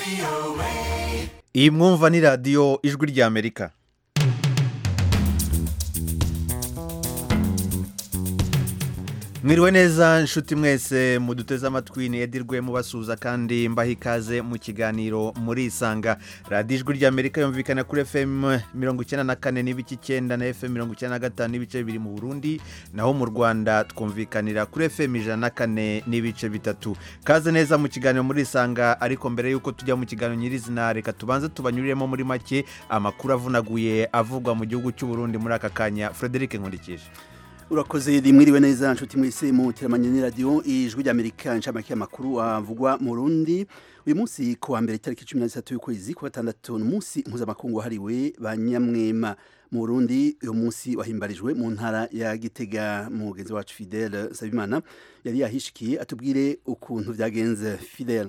iyi mwumva ni radiyo ijwi ry'amerika mwiriwe neza inshuti mwese muduteze amatwi niyedirwe mubasuhuza kandi mbaha ikaze mu kiganiro muri isanga radiyo ijwi ry'amerika yumvikana kuri fm mirongo icyenda na kane n'ibice icyenda na fm mirongo icyenda na gatanu n'ibice bibiri mu burundi naho mu rwanda twumvikanira kuri fm ijana na kane n'ibice bitatu kaze neza mu kiganiro muri isanga ariko mbere y'uko tujya mu kiganiro nyirizina reka tubanze tubanyuriremo muri make amakuru avunaguye avugwa mu gihugu cy'u Burundi muri aka kanya frederic nkurikije urakoze rimwiriwe neza nshuti mwese mu teramanye ni radiyo ijwi ry'amerika inshamake y'amakuru avugwa mu rundi uyu munsi ku wa mbere itariki cumi na zitatu y'ukwezi kwa gatandatu ni umunsi mpuzamakungu wahariwe ba nyamwema mu burundi uyu munsi wahimbarijwe mu ntara ya gitega mugenzi wacu fidele nsabimana yari yahishikiye atubwire ukuntu byagenze fidele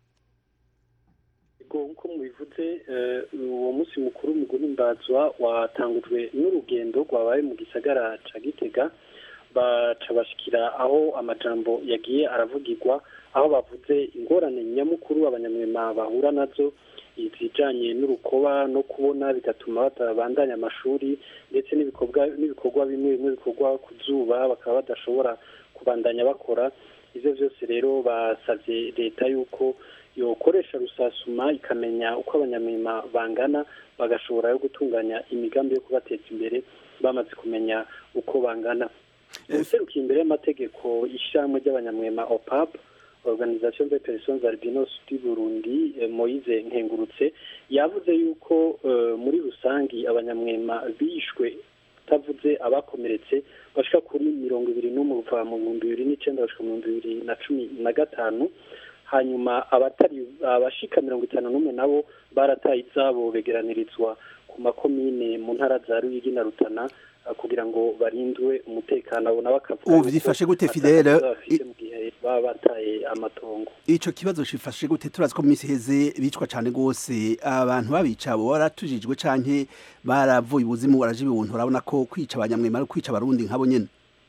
nk'uko mubivuze uwo munsi mukuru mu guhimbazwa watangujwe n'urugendo rwabaye mu gisagara ca gitega baca bashikira aho amajambo yagiye aravugirwa aho bavuze ingorane nyamukuru abanyamwema bahura nazo izijanye n'urukoba no kubona bigatuma batabandanya amashuri ndetse n'ibikorwa bimwe bimwe bikorwa ku zuba bakaba badashobora kubandanya bakora ivyo vyose rero basavye leta yuko yokoresha rusasuma ikamenya uko abanyamwema bangana bagashobora yo gutunganya imigambi yo kubateza imbere bamaze kumenya uko bangana ubuserukiye imbere y'amategeko ishyirahamwe ry'abanyamwema opap organisation de personnes albinos du burundi moise nkengurutse yavuze yuko muri rusangi abanyamwema bishwe utavuze abakomeretse bashika kuri mirongo ibiri n'umwe kuva mu bihumbi bibiri n'icenda bashika mu bihumbi bibiri na cumi na gatanu hanyuma abatari abashika mirongo itanu n'umwe nabo barataye izabo begeranirizwa ku makomine mu ntara za ruyigi na rutana kugira ngo barindwe umutekano abo nabo bakavuga ubu byifashe gute fidele mu gihe baba bataye amatongo ico kibazo cifashe gute turazi ko mu minsi iheze bicwa cane rwose abantu babica abo baratujijwe canke baravuye ubuzimu baraje ibihuntu urabona ko kwica abanyamwema ari kwica abarundi nkabo nyene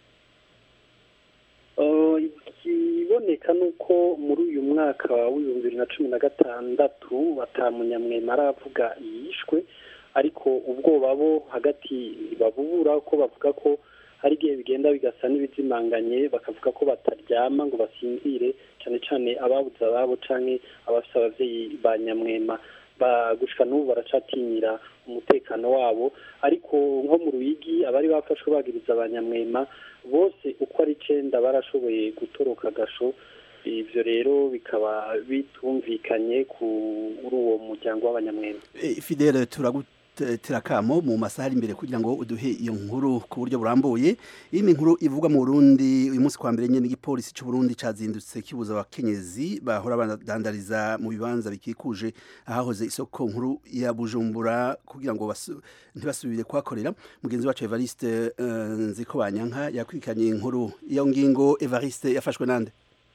ikiboneka ni uko muri uyu mwaka w'ibihumbi bibiri na cumi na gatandatu batamunyamwema aravuga yishwe ariko ubwoba bo hagati babubura ko bavuga ko hari igihe bigenda bigasa n'ibizimanganye bakavuga ko bataryama ngo basinzire cyane cyane ababuze ababo cyangwa abafite ababyeyi ba nyamwema gushika n'ubu baracatinyira umutekano wabo ariko nko mu ruyigi abari bafashwe bagiriza abanyamwema bose uko ari icyenda barashoboye gutoroka agasho ibyo rero bikaba bitumvikanye kuri uwo muryango w'abanyamwema fidele turaguterakamo mu masaha ari imbere kugira ngo uduhe iyo nkuru ku buryo burambuye iyi ni inkuru ivugwa mu burundi uyu munsi kwa mbere nyine igipolisi cy'u Burundi cyazindutse kibuza abakenyezi bahora badandariza mu bibanza bikikuje ahahoze isoko nkuru ya bujumbura kugira ngo ntibasubire kuhakorera mugenzi wacu evariste nziko banyanka yakurikiranye inkuru iyo ngingo evariste yafashwe nande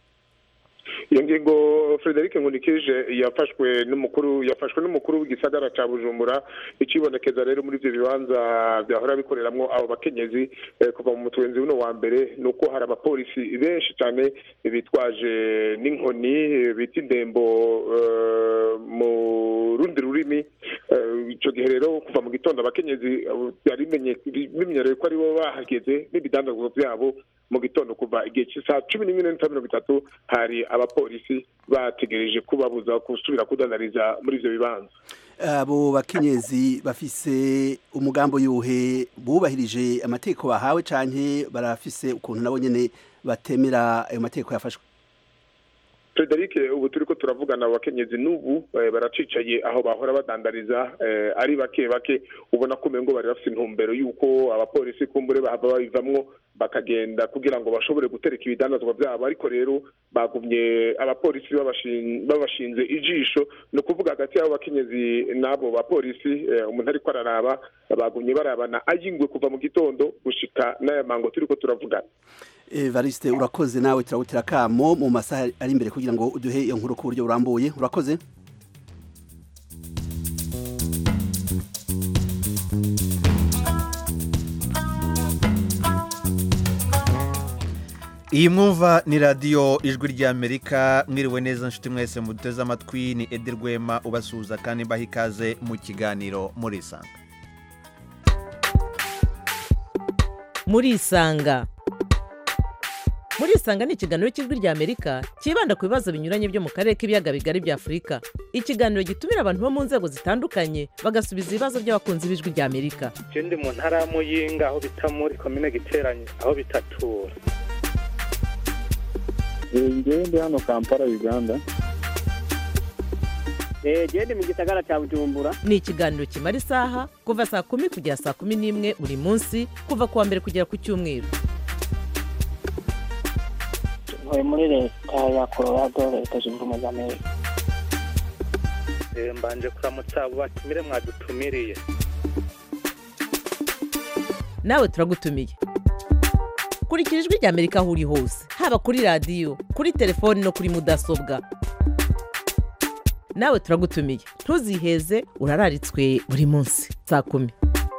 iyo ngingo frederic nkunikije yafashwe n'umukuru yafashwe n'umukuru w'igisagara cya bujumbura ikibonekeza rero muri ibyo bibanza byahora bikoreramwo abo bakenyezi kuva mu mutwenzi w'uno wa mbere ni uko hari abapolisi benshi cyane bitwaje n'inkoni bita indembo mu rundi rurimi icyo gihe rero kuva mu gitondo abakenyezi byari bimenyerewe ko aribo bahageze n'ibidandazwa byabo mu gitondo kuva igihe cy'isaha cumi n'imwe n'iminota mirongo itatu hari abapolisi bategereje kubabuza gusubira kudandariza muri ibyo bibanza abo bakenyezi bafise umugambo yuhe bubahirije amategeko bahawe canke barafise ukuntu nabo nyene batemera ayo mategeko yafashwe Frederic ubu turiko turavugana abakenyezi n'ubu baracicaye aho bahora badandariza ari bake bake ubona ko umengo bari bafite intumbero y'uko abapolisi kumbure bahava babivamwo bakagenda kugira ngo bashobore gutereka ibidandazwa byabo ariko rero bagumye abapolisi babashinze ijisho ni ukuvuga hagati y'abo bakenyezi n'abo bapolisi umuntu ariko araraba bagumye barabana ayingwe kuva mu gitondo gushika n'aya mango turiko turavugana evariste urakoze nawe turagutera akamo mu masaha ari imbere kugira ngo uduhe iyo nkuru ku buryo burambuye urakoze iyi mwumva ni radiyo ijwi ry'amerika mwiriwe neza nshuti mwese muduteze amatwi ni edi rwema ubasuhuza kandi mbaha ikaze mu kiganiro murisanga murisanga murisanga ni ikiganiro cy'ijwi ry'amerika cyibanda ku bibazo binyuranye byo mu karere k'ibiyaga bigari bya afurika ikiganiro gitumira abantu bo mu nzego zitandukanye bagasubiza ibibazo by'abakunzi b'ijwi ry'amerika je ndi mu ntara ya muyinga aho bita muri komine giteranye aho bitatura ngewe ndi hano kampala uganda genda mu gisagara cya bujumbura ni ikiganiro kimara isaha kuva saa kumi kugera saa kumi n'imwe buri munsi kuva ku wa mbere kugera ku cyumweru ntuye muri leta ya colorado leta zunze ubumwe za amerika Eh, mbanje kuramutsa abo batumire mwadutumiriye nawe turagutumiye kurikira ijwi ry'amerika aho uri hose haba kuri radiyo kuri telefoni no kuri mudasobwa nawe turagutumiye ntuziheze urararitswe buri munsi saa kumi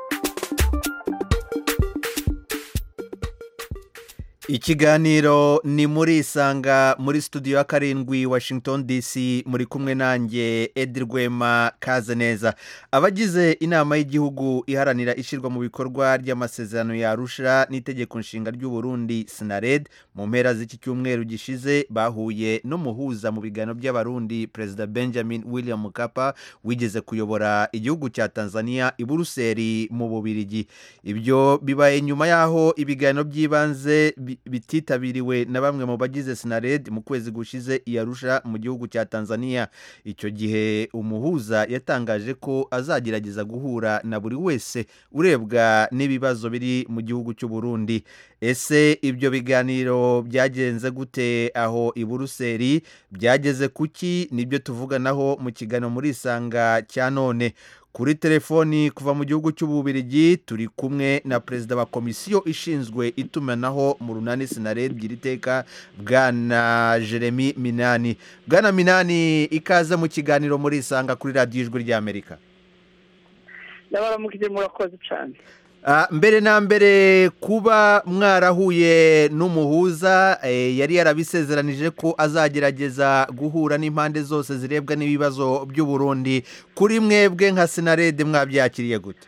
ikiganiro ni muri isanga muri studio ya karindwi washington dc muri kumwe nanjye edi rwema kaze neza abagize inama y'igihugu iharanira ishyirwa mu bikorwa ry'amasezerano yarusha n'itegeko nshinga ry'u Burundi sinared mu mpera z'iki cyumweru gishize bahuye n'umuhuza mu biganiro by'abarundi perezida benjamin william mukapa wigeze kuyobora igihugu cya tanzania i buruseli mu bubirigi ibyo bibaye nyuma y'aho ibiganiro by'ibanze bi- bititabiriwe na bamwe mu bagize sinared mu kwezi gushize i Arusha mu gihugu cya tanzania icyo gihe umuhuza yatangaje ko azagerageza guhura na buri wese urebwa n'ibibazo biri mu gihugu cy'u Burundi ese ibyo biganiro byagenze gute aho i buruseli byageze kuki nibyo tuvuganaho mu kiganiro muri isanga cya none kuri telefoni kuva mu gihugu cy'ububirigi turi kumwe na perezida wa komisiyo ishinzwe itumanaho mu runani sinared iteka bwana jeremy minani bwana minani ikaze mu kiganiro muri isanga kuri radiyo ijwi ry'amerika ndabaramukije murakoze cyane Ah, mbere na mbere kuba mwarahuye n'umuhuza eh, yari yarabisezeranije ko azagerageza guhura n'impande zose zirebwa n'ibibazo by'u Burundi kuri mwebwe nka senarede mwabyakiriye gute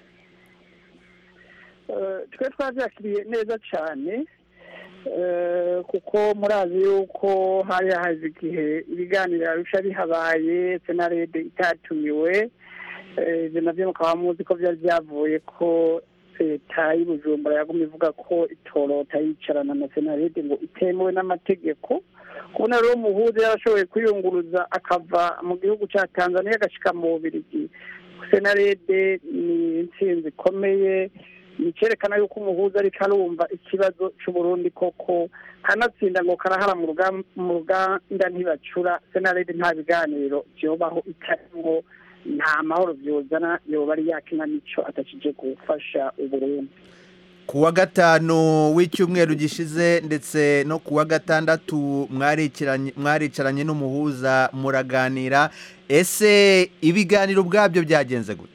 Eh, twe twabyakiriye neza cyane eh, kuko murazi yuko hari haje igihe ibiganiro arusha bihabaye senarede itatumiwe Eh, ibyo nabyo mukaba muzi ko byari byavuye ko leta y'ubujumbura yagumye ivuga ko itorota yicarana na senarede ngo itemewe n'amategeko kubona rero umuhuza yarashoboye kwiyunguruza akava mu gihugu cya tanzania agashyika mu bubirigi senarede ni intsinzi ikomeye ni icyerekana yuko umuhuza ariko arumva ikibazo cy'uburundi koko kanatsinda ngo karahara mu rugam- mu ruganda ntibacura senarede nta biganiro byobaho itarimwo nta mahoro byozana yoba ari yakinamico atakije gufasha uburundi ku wa gatanu w'icyumweru gishize ndetse no ku wa gatandatu mwarikiranye- mwaricaranye n'umuhuza muraganira ese ibiganiro ubwabyo byagenze gute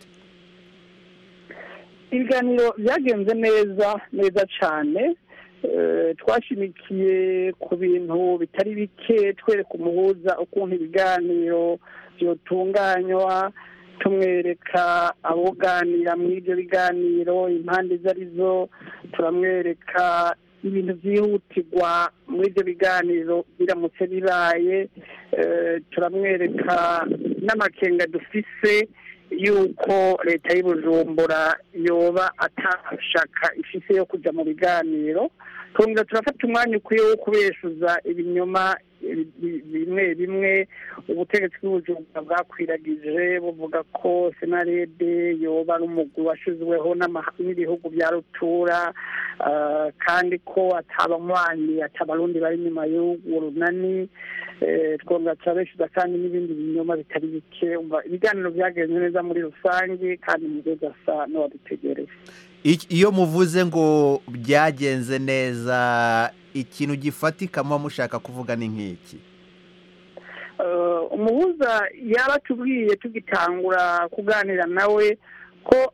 ibiganiro byagenze neza neza cyane Eh, twashimikiye ku bintu bitari bike twereka umuhuza ukuntu ibiganiro byotunganywa tumwereka aboganira muri ibyo biganiro impande izo ari zo turamwereka ibintu byihutirwa muri ibyo biganiro biramutse bibaye Eh, turamwereka n'amakenga dufise yuko leta y'ubujumbura yoba atashaka ifise yo kujya mu biganiro twongera turafata umwanya ukwiye wo kubeshuza ibinyoma bi- bi- bimwe bimwe ubutegetsi bw'ubujumbura bwakwiragije buvuga ko senarede yoba ari umugwi washyizweho n'amaha- n'ibihugu bya rutura ah, kandi ko atabanywanyi atabarundi bari inyuma y'urwo runani Eh, twongera turabeshuza kandi n'ibindi binyoma bitari bike umva ibiganiro byagenze neza muri rusange kandi umugozi asa n'uwadutegereje Ik- iyo muvuze ngo byagenze neza ikintu gifatika muba mushaka kuvuga ni nk'iki Eh, umuhuza yaba atubwiye tugitangura kuganira nawe ko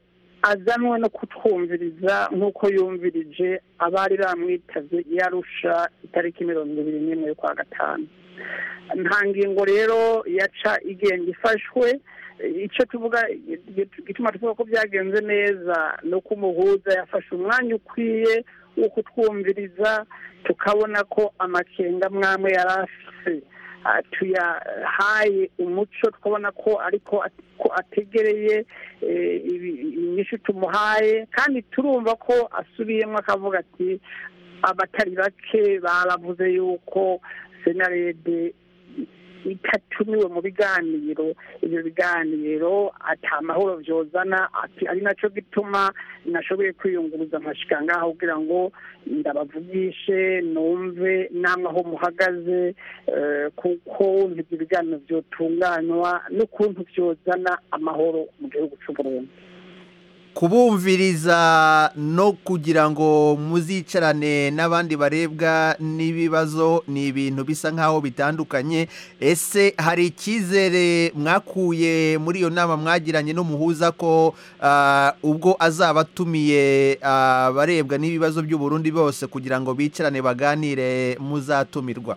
azanwe no kutwumviriza nk'uko yumvirije abari bamwitavye yarusha itariki mirongo ibiri n'imwe y'ukwa gatanu nta ngingo rero yaca igenda ifashwe icyo tuvuga gituma tuvuga ko byagenze neza ni uko umuhuza yafashe umwanya ukwiye wo kutwumviriza tukabona ko amakenga mwamwe yari afise ah, tuyahaye umuco tukabona ko ariko at- ko ategereye eh, ibi- inyishu tumuhaye kandi turumva ko asubiyemo akavuga ati abatari bake baravuze yuko senarede itatumiwe mu biganiro ibyo biganiro ata mahoro byozana ati ari nacyo gituma nashoboye kwiyunguruza nkashika ngaho kugira ngo ndabavugishe numve n'amaho muhagaze eh, kuko ibyo biganiro byotunganywa n'ukuntu byozana amahoro mu gihugu cy'u Burundi kubumviriza no kugira ngo muzicarane n'abandi barebwa n'ibibazo ni ibintu bisa nk'aho bitandukanye ese hari icyizere mwakuye muri iyo nama mwagiranye n'umuhuza ko ah, ubwo azaba atumiye abarebwa n'ibibazo by'uburundi bose kugira ngo bicarane baganire muzatumirwa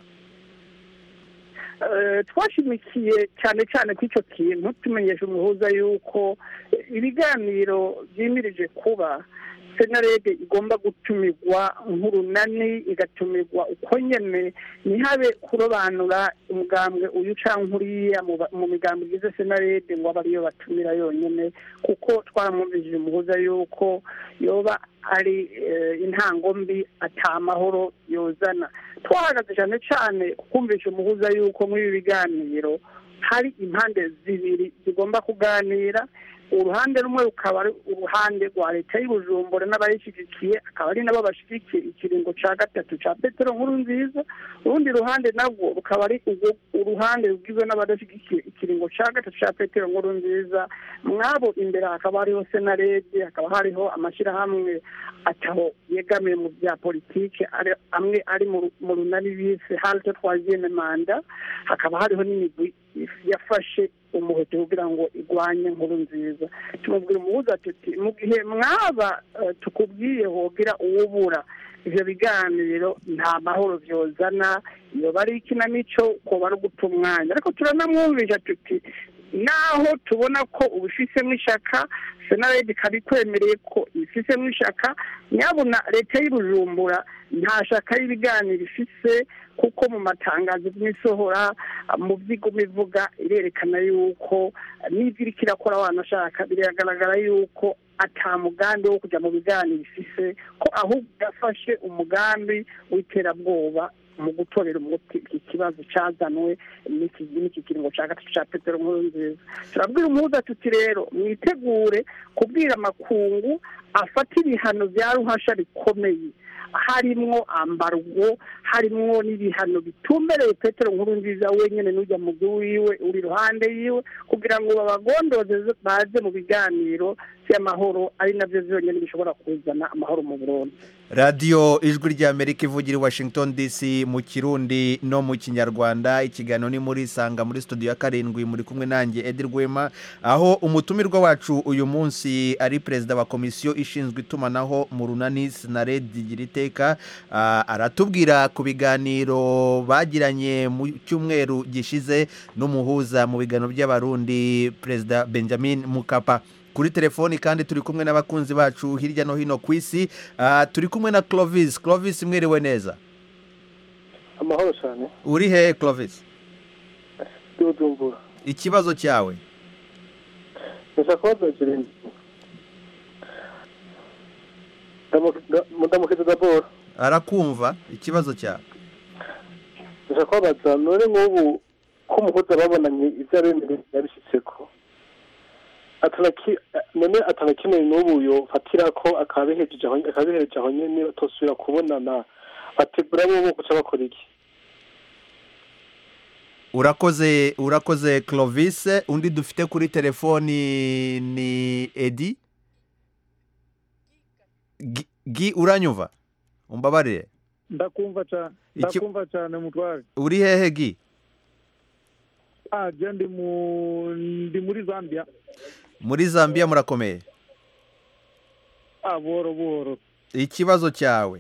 Eh, twashimikiye cyane cyane ku icyo kintu tumenyesha umuhuza yuko eh, ibiganiro byimirije kuba senarede igomba gutumirwa nk'urunani igatumirwa uko nyene ntihabe kurobanura umugambwe uyu canke uriya mu ba- mu migambo igize senarede ngo abe ariyo batumira yonyene kuko twaramwumvishije umuhuza yuko yoba ari eh, intango mbi ata mahoro yozana twahagaze cyane cyane kumvisha umuhuza yuko muri ibi biganiro hari impande zibiri zigomba kuganira uruhande rumwe rukaba ari uruhande rwa leta y'ubujumbura n'abayishyigikiye akaba ari nabo bashyigikiye ikiringo cya gatatu cya petero nkuru nziza urundi ruhande nabwo rukaba ari urwo- uruhande rugizwe n'abadashyigikiye ikiringo cya gatatu cya petero nkuru nziza mwabo imbere hakaba hariho senarede hakaba hariho amashyirahamwe ataho yegamiye mu bya politike ari- amwe ari mu ru- mu runani bise halte troisieme manda hakaba hariho n'imigwi yafashe umuheto kugira ngo igwanye nkuru nziza tumubwira umuhuza tuti mu gihe mwaba eh, tukubwiye hogira uwubura ivyo biganiro nta mahoro vyozana iyo bari ikinamico ko bari guta umwanya ariko turanamwumvisha tuti naho tubona ko ubifisemo ishaka senaredi ikaba ikwemereye ko ibifisemo ishaka nyabuna leta y'ubujumbura nta shaka y'ibiganiro ifise kuko mu matangazo n'isohora mu byigoma ivuga irerekana yuko n'ibyo iriko irakora wanashaka biragaragara yuko ata mugambi wo kujya mu biganiro ifise ko ahubwo yafashe umugambi w'iterabwoba mu gutorera umuti iki kibazo cyazanwe n'iki n'iki kiringo cya gatatu cya petero nkuru nziza turabwira umuhuza tuti rero mwitegure kubwira amakungu afata ibihano bya ruhasha bikomeye harimwo ambargo harimwo n'ibihano bitumbereye petero nkuru nziza wenyine n'ujya mu wiwe uri iruhande yiwe kugira ngo babagondoze baze mu biganiro by'amahoro ari nabyo byonyine bishobora kuzana amahoro mu burundi radiyo ijwi ry'amerika ivugira i washington dc mu kirundi no mu kinyarwanda ikiganiro ni muri isanga muri studio ya karindwi muri kumwe nanjye edi rwema aho umutumirwa wacu uyu munsi ari perezida wa komisiyo ishinzwe itumanaho mu runani sinaredi gira iteka Ah, aratubwira ku biganiro bagiranye mu cyumweru gishize n'umuhuza mu biganiro by'abarundi perezida benjamin mukapa kuri telefoni kandi turi kumwe n'abakunzi bacu hirya no hino ku isi Ah, turi kumwe na clovis clovis mwiriwe neza amahoro cyane uri he clovis by'ubujumbura ikibazo cyawe ndashaka kubaza kirindi mudamukiza daboro arakumva ikibazo cyawe ndashaka kubabaza none nk'ubu ko umuhuza babonanye ibyo abemereye yabishyitseko atanaki none atanakeneye n'ubu yofatira ko akabihejeje aho akabihereje aho nyene batosubira kubonana bategura bo guca bakora iki urakoze urakoze clovis undi dufite kuri telefoni ni edi Gi- gi uranyumva umbabarire ndakumva cyane Iki- ndakumva cyane mutware uri hehe gi ah je ndi mu ndi muri zambia muri zambia murakomeye ah buhoro buhoro ikibazo cyawe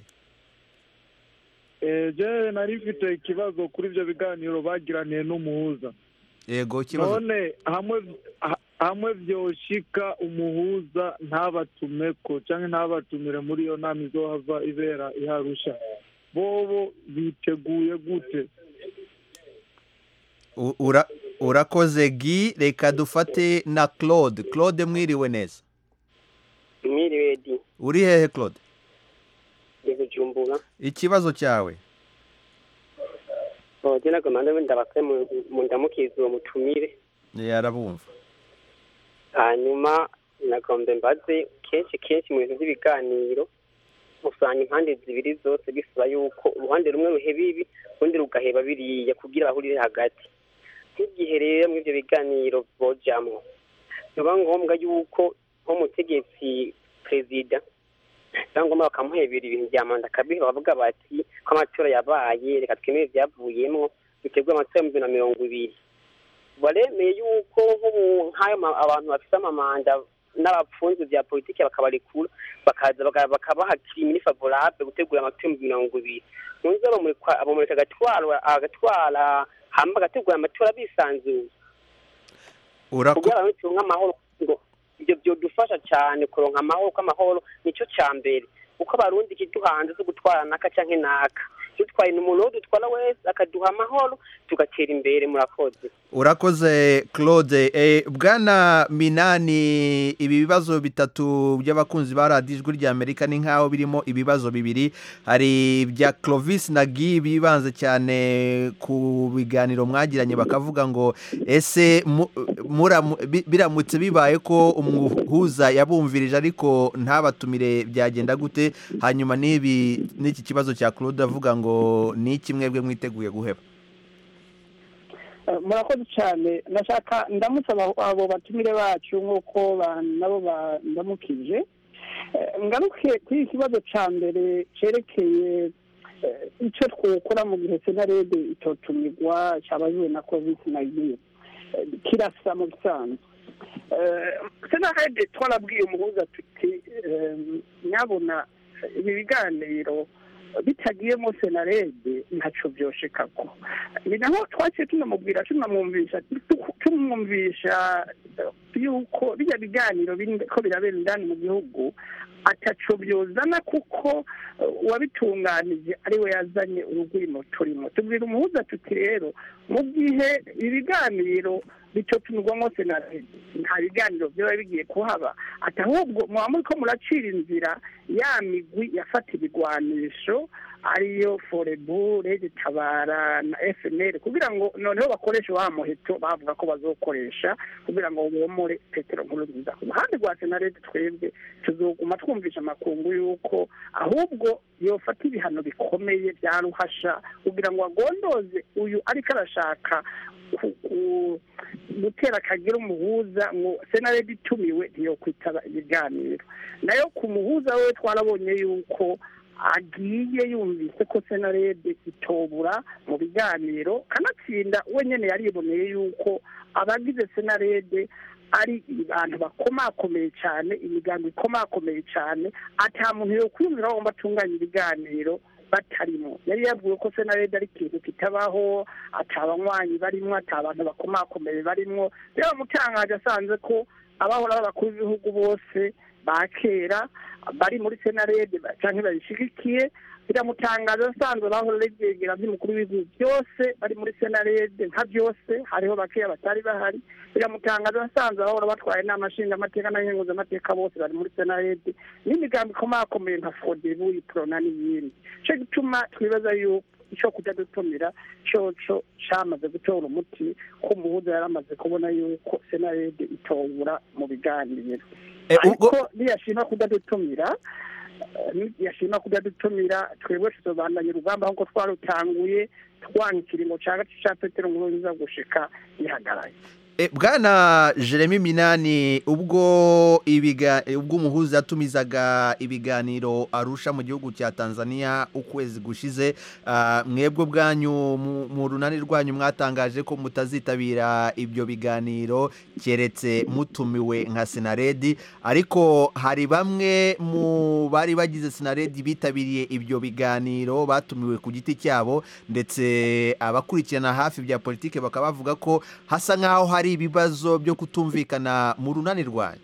Eh, je nari mfite ikibazo kuri ibyo biganiro bagiraniye n'umuhuza yego ikibazo none hamwe ha- hamwe vyoshika umuhuza ntabatumeko canke ntabatumire muri iyo nama izohava ibera iharusha bobo biteguye gute U- ura- urakoze gi reka dufate na claude claude mwiriwe neza mwiriwe di uri hehe claude ni bujumbura ikibazo cyawe oje nagomba wenda bakwe mu ndamukizi uwo mutumire yarabumva hanyuma nagombe mbaze kenshi kenshi mu bintu by'ibiganiro usanga impande zibiri zose bisaba yuko uruhande rumwe ruheba ibi urundi rugaheba biriya kugira bahurire hagati nk'igihe rero muri ibyo biganiro bojamwo biba ngombwa yuko nk'umutegetsi perezida cyangwa ngombwa bakamuhebera ibintu bya manda kabiri bakavuga bati ko amatora yabaye reka twemere ibyavuyemwo biterwa amatora y'ibihumbi bibiri na mirongo ibiri baremeye yuko nk'ubu nk'ayo ma- abantu bafite amamanda n'abapfunzi bya politiki bakabarekura bakaza baka- bakabaha kirimini favorable gutegura amatora y'ibihumbi mirongo ibiri munsi abamurika abamurika agatwara agatwara hamba agategura amatora bisanzuye Urako- kugira ngo turonke amahoro ngo ibyo byodufasha cyane kuronka amahoro ko amahoro nicyo cya mbere kuko abarundi ikiduhanze zo gutwara naka canke naka dutwaye umuntu wo dutwara wese akaduha amahoro tugatera imbere murakoze urakoze claude Eh, bwana minani ibi bibazo bitatu by'abakunzi ba radiyo ijwi ry'amerika ni nk'aho birimo ibibazo bibiri hari ibya clovis na gi bibanze cyane ku biganiro mwagiranye bakavuga ngo ese mu- muramu- bi- biramutse bibaye ko umuhuza yabumvirije ariko ntabatumire byagenda gute hanyuma n'ibi n'iki kibazo cya claude avuga ngo ni iki mwebwe mwiteguye guheba Eh, murakoze cyane nashaka ndamutse abo abo batumire bacu nk'uko ba- nabo bandamukije Eh, ngaruke kuri iki kibazo cya mbere cyerekeye eh, icyo twokora mu gihe senarede itotumirwa cyabaziwe na covid nayini kirasa mu bisanzwe Eh, senarede twarabwiye umuhuza tuti eh, nyabona ibi biganiro bitagiyemo senarede ntacyo byoshekako ni naho twaciye tunamubwira tunamwumvisha tumwumvisha eh, yuko bijya biganiro biri ko birabera indani mu gihugu ataco byozana kuko eh, uwabitunganije ari we yazanye urugwimo turimo tubwira umuhuza tuti rero mu gihe ibiganiro bitotumirwamo senarede nta biganiro byaba bigiye kuhaba ati ahubwo muba muri ko muracira inzira ya migwi yafata ibigwanisho ariyo forebu rege tabara na fnl kugira ngo noneho bakoreshe wa muheto bavuga ko bazokoresha kugira ngo bomore petero nkuru nziza ku ruhande rwa senarede twebwe tuzoguma twumvisha amakungu y'uko ahubwo yofata ibihano bikomeye bya ruhasha kugira ngo agondoze uyu ariko arashaka ku- ku- gutera akagira umuhuza ngo senarede itumiwe ntiyokwitaba ibiganiro nayo ku muhuza we twarabonye yuko agiye yumvise ko senarede itobura mu biganiro kanatsinda we nyine yariboneye yuko abagize senarede ari abantu bakomakomeye cyane imigambi ikomakomeye cyane ata muntu yo kwiyumvira bagomba atunganya ibiganiro batarimo yari yabwiwe ko senarede ari ikintu kitabaho atabanywanyi barimo atabantu bakomakomeye barimo rero bamutangaje asanze ko abahora b'abakuru b'ibihugu bose ba kera bari muri senarede cyangwa bayishyigikiye biramutangaza asanzwe bahora regegera by'umukuru w'ibihugu byose bari muri senarede nka byose hariho bakeya batari bahari biramutangaza asanzwe bahora batwaye inama nshingamateka n'abahinguzamateka bose bari muri senarede n'imigambi ikomakomeye nka fodebu iprona n'iyindi cyo gituma twibaza yuko icyo kujya dutumira cyoco cyamaze gutora umuti ko umuhuza yari amaze kubona yuko senarede itobura mu biganiro Eh, ubwo- ariko niyashima kudadutumira eh, niyashima kudadutumira twebwe tuzobandanya urugamba nk'uko twarutanguye twanka ikiringo cya gace cya petero nkuru nziza gushika gihagaraye E, bwana jeremy minani ubwo ibiga ubwo umuhuza yatumizaga ibiganiro arusha mu gihugu cya tanzania ukwezi gushize ah, mwebwe bwanyu mu- mu runani rwanyu mwatangaje ko mutazitabira ibyo biganiro keretse mutumiwe nka sinaredi ariko hari bamwe mu bari bagize sinaredi bitabiriye ibyo biganiro batumiwe ku giti cyabo ndetse abakurikirana hafi bya politiki bakaba bavuga ko hasa nk'aho hari ibibazo byo kutumvikana mu runani rwanyu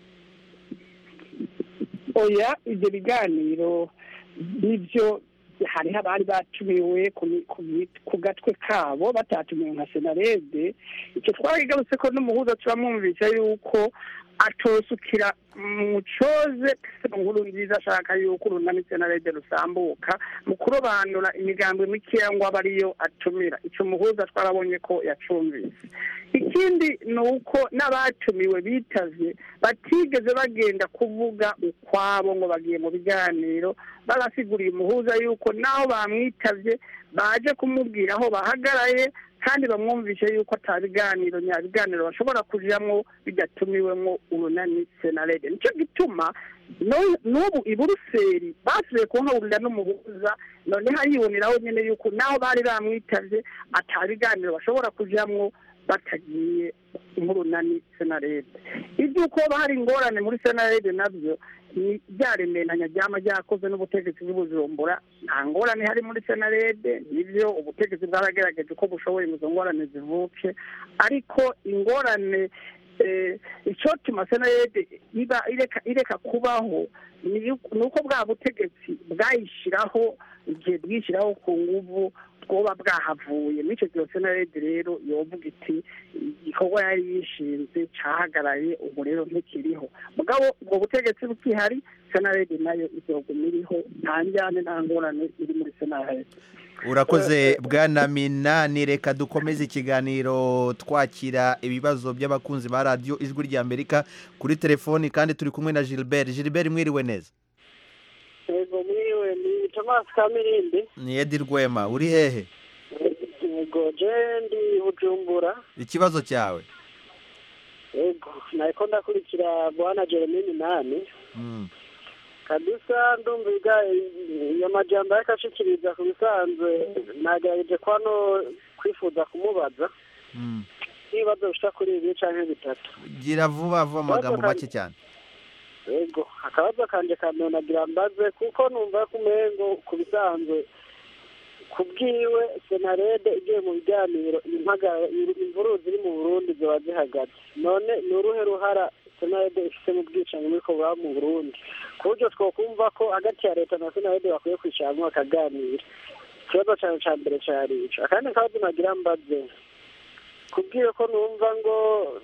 oya ibyo biganiro nibyo hariho abari batumiwe ku mi- ku mi- ku gatwe kabo batatumiwe nka senarede icyo twarigarutse ko n'umuhuza turamwumvisha yuko atosukira mu coze nkuru nziza ashaka yuko urunani senarede rusambuka mu kurobanura imigambi mikeya ngo abe ariyo atumira icyo muhuza twarabonye ko yacumvise ikindi ni uko n'abatumiwe bitavye batigeze bagenda kuvuga ukwabo ngo bagiye mu biganiro barasiguriye umuhuza yuko naho bamwitavye baje kumubwira aho bahagaraye kandi bamwumvishe yuko ata biganiro nyabiganiro bashobora kujamwo bidatumiwemwo urunani senarede nicyo gituma no- n'ubu i buruseli basubiye kuhahurira n'umuhuza noneho ariboneraho nyene yuko naho bari bamwitavye ata biganiro bashobora kujamwo batagiye nk'urunani senarede iby'uko haba hari ingorane muri senarede nabyo ni byaremeranya ryama ryakozwe n'ubutegetsi bw'ubujumbura nta ngorane hari muri senarede nibyo ubutegetsi bwaragerageje uko bushoboye ngo izo ngorane zivuke ariko ingorane eh, icyotuma senarede iba ireka ireka kubaho ni uko- ni uko bwa butegetsi bwayishyiraho igihe bwishyiraho ku nguvu bwoba bwahavuye n'icyo gihe senarede rero yovuga iti igikorwa yari yishinze cahagaraye ubu rero ntikiriho mugabo ubwo butegetsi bukihari senarede nayo izoguma iriho nta njyane nta ngorane iri muri senarede urakoze bwana minani reka dukomeze ikiganiro twakira ibibazo by'abakunzi ba radiyo ijwi ry'amerika kuri telefoni kandi turi kumwe na gilbert gilbert mwiriwe neza yego mwiwe ni thomas kamirindi ni edi rwema uri hehe yego je ndi bujumbura ikibazo cyawe yego nariko ndakurikira bwana jeremy minani Mm. kabisa ndumviga iyo majambo ariko ashikiriza ku bisanzwe nagerageje kwano kwifuza kumubaza Mm. ibibazo bishika kuri bibiri canke bitatu gira vuba vuba amagambo make cyane yego akabazo kanje kamera nagira mbaze kuko numva ko umengo ku bisanzwe ku bwiwe senarede igiye mu biganiro impagara imvururu ziri mu burundi ziba zihagaze none ni uruhe ruhara senarede ifite mu bwicanyi muri ko buba mu burundi ku buryo twokumva ko hagati ya leta na senarede bakwiye kwicara hamwe bakaganira ikibazo cyane cya mbere cyari ico akandi kabazo nagira mbaze kubwiwe ko numva ngo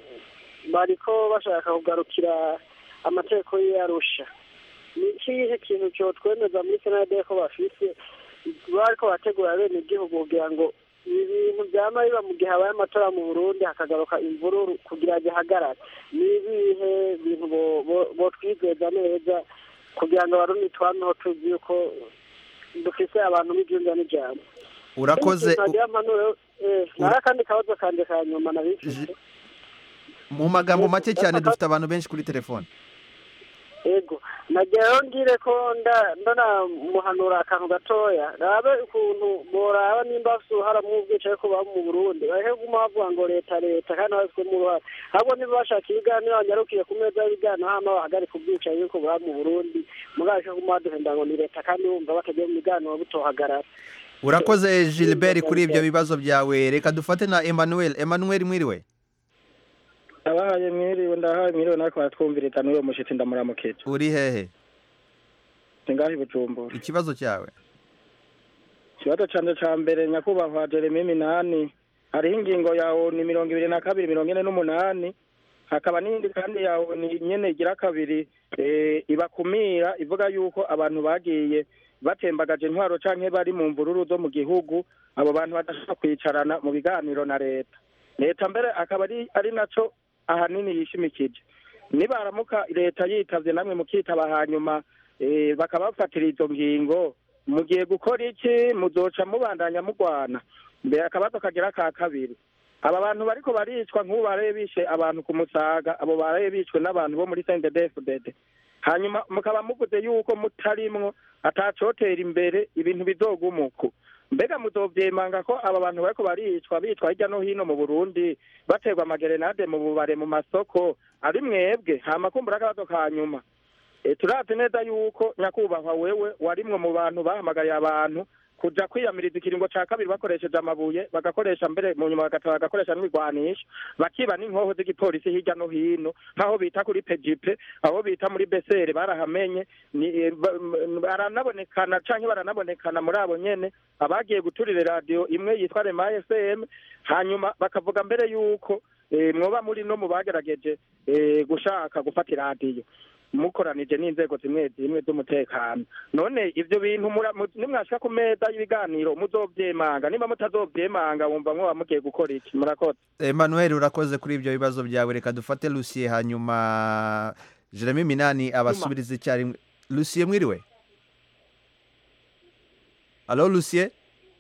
bariko bashaka kugarukira amategeko y'arusha ni ikihe kintu cyotwemeza muri senade ko bafise bariko bategura bene igihugu kugira ngo ibintu byama biba mu gihe habaye amatora mu burundi hakagaruka imvururu kugira gihagarare ni ibihe bintu bo- bo- botwizeza neza kugira ngo abarundi twameho tuzi yuko dufise abantu b'ibyumva n'ijambo urakoze nagira mpanuro eh, nari akandi kabazo kanje ka nyuma nabifise mu magambo make cyane dufite abantu benshi kuri telefoni ego nagira ngire ko nda ndona muhanura akantu gatoya rabe ukuntu boraba nimba bafite uruhara mu bwicaye ko baba mu burundi bareke kuguma bavuga ngo leta leta kandi babifitemo uruhara ahubwo niba bashaka ibiganiro banyarukiye ku meza y'ibiganiro hama bahagarika ubwicaye yuko baba mu burundi mugabashe kuguma baduhenda ngo ni leta kandi bumva batagiye mu biganiro butohagarara urakoze gilbert kuri ibyo bibazo byawe reka dufate na emmanuel emmanuel mwiriwe abahaye mwiriwe ndahaye mwiriwe nariko baratwumviriza n'uwo mushitsi ndamuramukije uri hehe singahe bujumbura ikibazo cyawe ikibazo canje ca mbere nyakubahwa jeremy minani hariho ingingo yawo ni mirongo ibiri na kabiri mirongo ine n'umunani hakaba n'iyindi kandi yawo ni nyene igira kabiri eh, ibakumira ivuga yuko abantu bagiye batembagaje intwaro canke bari mu mvururu zo mu gihugu abo bantu badashobora kwicarana mu biganiro na leta leta mbere akaba ari ari naco ahanini yishimikije nibaramuka leta yitavye namwe mukitaba hanyuma eh, bakabafatira izo ngingo mugiye gukora iki muzoca mubandanya mugwana mbere akabazo kagira ka kabiri aba bantu bariko baricwa nk'ubu baraye bishe abantu ku musaga abo baraye bicwe n'abantu bo muri sendedefudede hanyuma mukaba muvuze yuko mutarimwo atacotera imbere ibintu bizogumuko mbega muzovyemanga ko aba bantu bariko baricwa bicwa hirya no hino mu burundi baterwa amagerenade mu bubare mu masoko ari mwebwe hama kumbura akabazo ka nyuma e, turazi neza yuko nyakubahwa wewe warimwe mu bantu bahamagariye abantu kuja kwiyamiriza ikiringo ca kabiri bakoresheje amabuye bagakoresha mbere mu nyuma bagataha bagakoresha n'ibigwanisho bakiba n'inkoho z'igipolisi hirya no hino nk'aho bita kuri pejipe aho bita muri besere barahamenye ni eh, ba- m- baranabonekana canke baranabonekana muri abo nyene abagiye guturira radiyo imwe yitwa rema fm hanyuma bakavuga mbere yuko eh, mwoba muri no mu bagerageje eh, gushaka gufata iradiyo mukoranije n'inzego zimwe zimwe z'umutekano none ivyo bintu mura- mu- nimwashika ku meza y'ibiganiro muzovyemanga niba mutazovyemanga wumva mwoba mugiye gukora iki murakoze emmanuel urakoze kuri ibyo bibazo byawe reka dufate lucie hanyuma jeremy minani abasubiriza icyarimwe lucie mwiriwe alo lucie